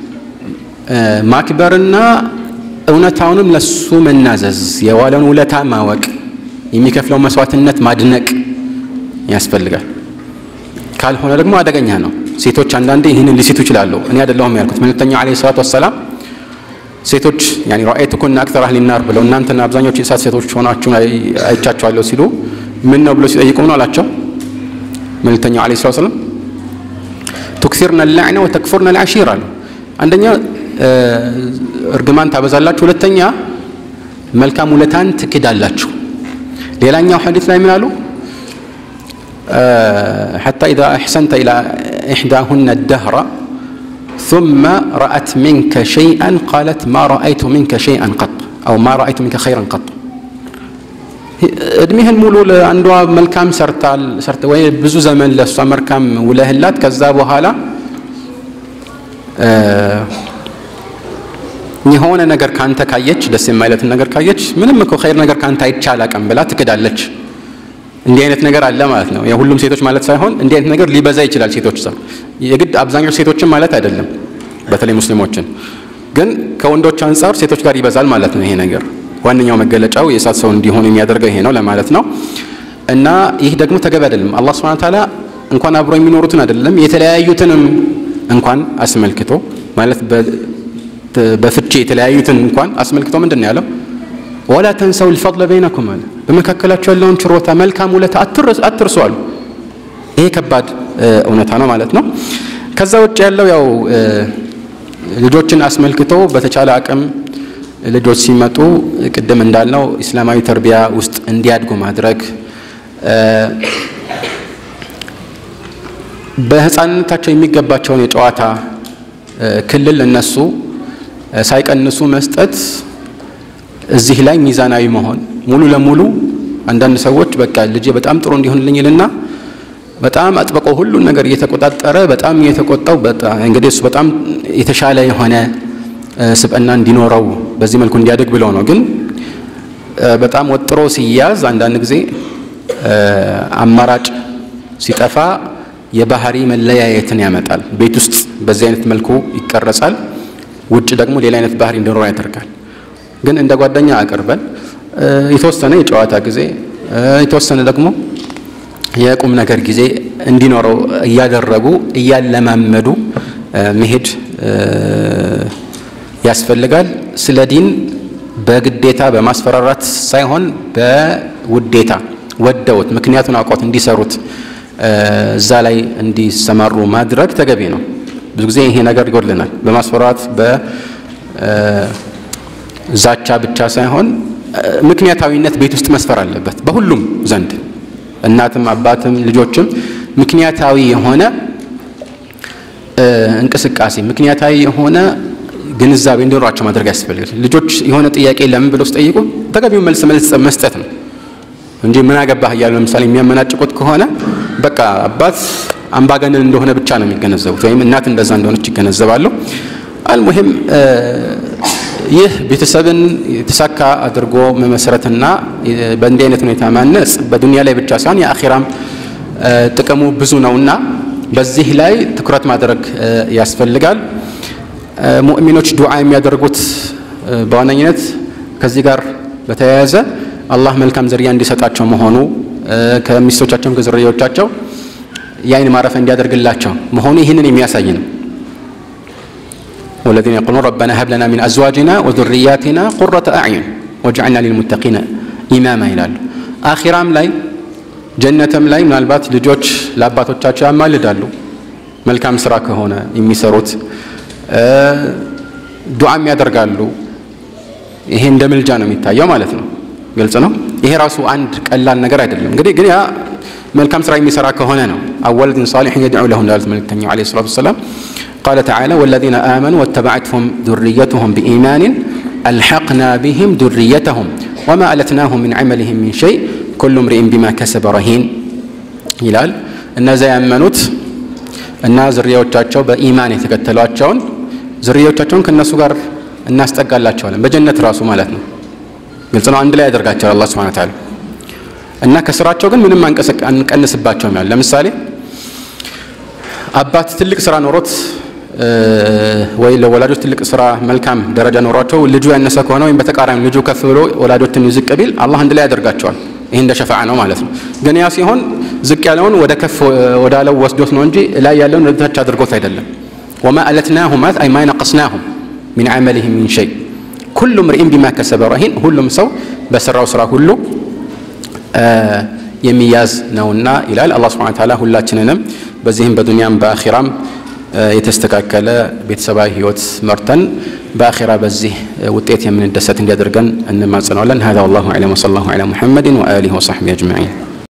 ማክበርና እውነታውንም ለሱ መናዘዝ፣ የዋለውን ውለታ ማወቅ፣ የሚከፍለው መስዋዕትነት ማድነቅ ያስፈልጋል። ካልሆነ ደግሞ አደገኛ ነው። ሴቶች አንዳንዴ ይህንን ሊሲቱ ይችላሉ። እኔ አይደለሁም ያልኩት መልእክተኛው ዓለይሂ ሰላቱ ወሰላም ሴቶች ያኒ ረአይቱኩና አክተር አህሊ ናር ብለው እናንተና አብዛኞቹ የእሳት ሴቶች ሆናችሁ አይቻችኋለሁ ሲሉ ምን ነው ብሎ ሲጠይቁ ነው አላቸው መልእክተኛው ዓለይሂ ሰላቱ ወሰላም ቱክሲርነ ላዕነ ወተክፉርነ ልዓሺር አሉ። አንደኛ እርግማን ታበዛላችሁ፣ ሁለተኛ መልካም ውለታን ትክዳላችሁ። ሌላኛው ሐዲስ ላይ ምን አሉ? ሐታ ኢዛ አሕሰንተ ኢላ ኢሕዳሁነ ደህራ ثم رأت منك شيئا قالت ما رأيت منك شيئا قط أو ما رأيت منك خيرا قط እድሜህን ሙሉ ለአንዷ መልካም ሰርታል ወይ ብዙ ዘመን ለእሷ መልካም ውለህላት ከዛ በኋላ የሆነ ነገር ካንተ ካየች ደስ የማይለትን ነገር ካየች ምንም እኮ ኸይር ነገር ካንተ አይቼ አላቅም ብላ ትክዳለች። እንዲህ አይነት ነገር አለ ማለት ነው። የሁሉም ሴቶች ማለት ሳይሆን እንዲህ አይነት ነገር ሊበዛ ይችላል። ሴቶች ሰው የግድ አብዛኞቹ ሴቶችን ማለት አይደለም፣ በተለይ ሙስሊሞችን ግን ከወንዶች አንጻር ሴቶች ጋር ይበዛል ማለት ነው። ይሄ ነገር ዋነኛው መገለጫው የእሳት ሰው እንዲሆን የሚያደርገው ይሄ ነው ለማለት ነው። እና ይህ ደግሞ ተገቢ አይደለም። አላህ ሱብሓነሁ ወተዓላ እንኳን አብሮ የሚኖሩትን አይደለም የተለያዩትንም እንኳን አስመልክቶ ማለት በፍቺ የተለያዩትን እንኳን አስመልክቶ ምንድን ነው ያለው? ወላ ተንሰው ልፈضለ በይነኩም አለ። በመካከላቸው ያለውን ችሮታ መልካም ውለታ አትርሱ አሉ። ይሄ ከባድ እውነታ ነው ማለት ነው። ከዛ ውጭ ያለው ያው ልጆችን አስመልክቶ በተቻለ አቅም ልጆች ሲመጡ ቅድም እንዳልነው ኢስላማዊ ተርቢያ ውስጥ እንዲያድጉ ማድረግ በህፃንነታቸው የሚገባቸውን የጨዋታ ክልል እነሱ ሳይቀንሱ መስጠት እዚህ ላይ ሚዛናዊ መሆን ሙሉ ለሙሉ አንዳንድ ሰዎች በቃ ልጄ በጣም ጥሩ እንዲሆንልኝ ይልና በጣም አጥብቆ ሁሉን ነገር እየተቆጣጠረ በጣም እየተቆጣው እንግዲህ እሱ በጣም የተሻለ የሆነ ስብዕና እንዲኖረው በዚህ መልኩ እንዲያድግ ብለው ነው። ግን በጣም ወጥሮ ሲያዝ አንዳንድ ጊዜ አማራጭ ሲጠፋ የባህሪ መለያየትን ያመጣል። ቤት ውስጥ በዚህ አይነት መልኩ ይቀረጻል፣ ውጭ ደግሞ ሌላ አይነት ባህሪ እንዲኖረው ያደርጋል። ግን እንደ ጓደኛ አቅርበን የተወሰነ የጨዋታ ጊዜ የተወሰነ ደግሞ የቁም ነገር ጊዜ እንዲኖረው እያደረጉ እያለማመዱ መሄድ ያስፈልጋል። ስለ ዲን በግዴታ በማስፈራራት ሳይሆን በውዴታ ወደውት ምክንያቱን አውቆት እንዲሰሩት እዛ ላይ እንዲሰማሩ ማድረግ ተገቢ ነው። ብዙ ጊዜ ይሄ ነገር ይጎድልናል። በማስፈራራት በዛቻ ብቻ ሳይሆን ምክንያታዊነት ቤት ውስጥ መስፈር አለበት በሁሉም ዘንድ እናትም፣ አባትም፣ ልጆችም ምክንያታዊ የሆነ እንቅስቃሴ ምክንያታዊ የሆነ ግንዛቤ እንዲኖራቸው ማድረግ ያስፈልጋል። ልጆች የሆነ ጥያቄ ለምን ብለው ሲጠይቁ ተገቢውን መልስ መልስ መስጠት ነው እንጂ ምን አገባህ እያሉ ለምሳሌ የሚያመናጭቁት ከሆነ በቃ አባት አምባገነን እንደሆነ ብቻ ነው የሚገነዘቡት፣ ወይም እናት እንደዛ እንደሆነች ይገነዘባሉ። አልሙሂም ይህ ቤተሰብን የተሳካ አድርጎ መመስረትና በእንዲህ አይነት ሁኔታ ማነጽ በዱንያ ላይ ብቻ ሳይሆን የአኺራም ጥቅሙ ብዙ ነውና በዚህ ላይ ትኩረት ማድረግ ያስፈልጋል። ሙእሚኖች ዱዓ የሚያደርጉት በዋነኝነት ከዚህ ጋር በተያያዘ አላህ መልካም ዝርያ እንዲሰጣቸው መሆኑ ከሚስቶቻቸውም ከዝርያዎቻቸው የአይን ማረፊያ እንዲያደርግላቸው መሆኑ ይህንን የሚያሳይ ነው። ወለዚነ የቁሉን ረበና ሀብ ለና ሚን አዝዋጅና ወዙርያቲና ቁረተ አዕዩን ወጅዐልና ሊልሙተቂነ ኢማማ ይላሉ። አኺራም ላይ ጀነትም ላይ ምናልባት ልጆች ለአባቶቻቸው ያማልዳሉ። መልካም ስራ ከሆነ የሚሰሩት ዱዓም ያደርጋሉ። ይሄ እንደ ምልጃ ነው የሚታየው ማለት ነው። ግልጽ ነው። ይሄ ራሱ አንድ ቀላል ነገር አይደለም። እንግዲህ ግን ያ መልካም ስራ የሚሰራ ከሆነ ነው። አወለድን ሳሊሕን የድዑ ለሁ እንዳሉት መልክተኛው ዓለይሂ ሰላቱ ወሰላም ቃለ ተዓላ ወለዚነ አመኑ ወተበዐትሁም ዙርየቱሁም ቢኢማንን አልሐቅና ቢህም ዙርየተሁም ወማ አለትናሁም ሚን ዐመሊሂም ሚን ሸይ ኩሉ ምርኢን ቢማ ከሰበ ረሂን ይላል። እነዚያ ያመኑት እና ዝርያዎቻቸው በኢማን የተከተሏቸውን ዝርያዎቻቸውን ከእነሱ ጋር እናስጠጋላቸዋለን በጀነት ራሱ ማለት ነው። ግልጽ ነው። አንድ ላይ ያደርጋቸዋል አላህ ሱብሓነሁ ወተዓላ እና ከስራቸው ግን ምንም አንቀንስባቸውም። ያለ ለምሳሌ አባት ትልቅ ስራ ኖሮት ወይ ለወላጆች ትልቅ ስራ መልካም ደረጃ ኖሯቸው ልጁ ያነሰ ከሆነ ወይም በተቃራኒ ልጁ ከፍ ብሎ ወላጆችን ዝቅ ቢል አላህ አንድ ላይ ያደርጋቸዋል። ይህ እንደ ሸፋዓ ነው ማለት ነው። ግን ያ ሲሆን ዝቅ ያለውን ወደ ከፍ ወዳለው ወስዶት ነው እንጂ ላይ ያለውን ወደ ታች አድርጎት አይደለም። ወማ አለትናሁም ማለት አይ ማ ነቀስናሁም ሚን ዐመሊሂም ሚን ሸይ ኩሉ ምርኢን ቢማ ከሰበ ረሂን፣ ሁሉም ሰው በሰራው ስራ ሁሉ የሚያዝ ነውና ይላል አላህ ሱብሓነሁ ወተዓላ። ሁላችንንም በዚህም በዱንያም በአኺራም የተስተካከለ ቤተሰባዊ ህይወት መርተን በአኺራ በዚህ ውጤት የምንደሰት እንዲያደርገን እንማጽነዋለን። ሀዛ ወላሁ አዕለም ወሰለላሁ ዐላ ሙሐመድን ወአሊሂ ወሰሕቢሂ አጅመዒን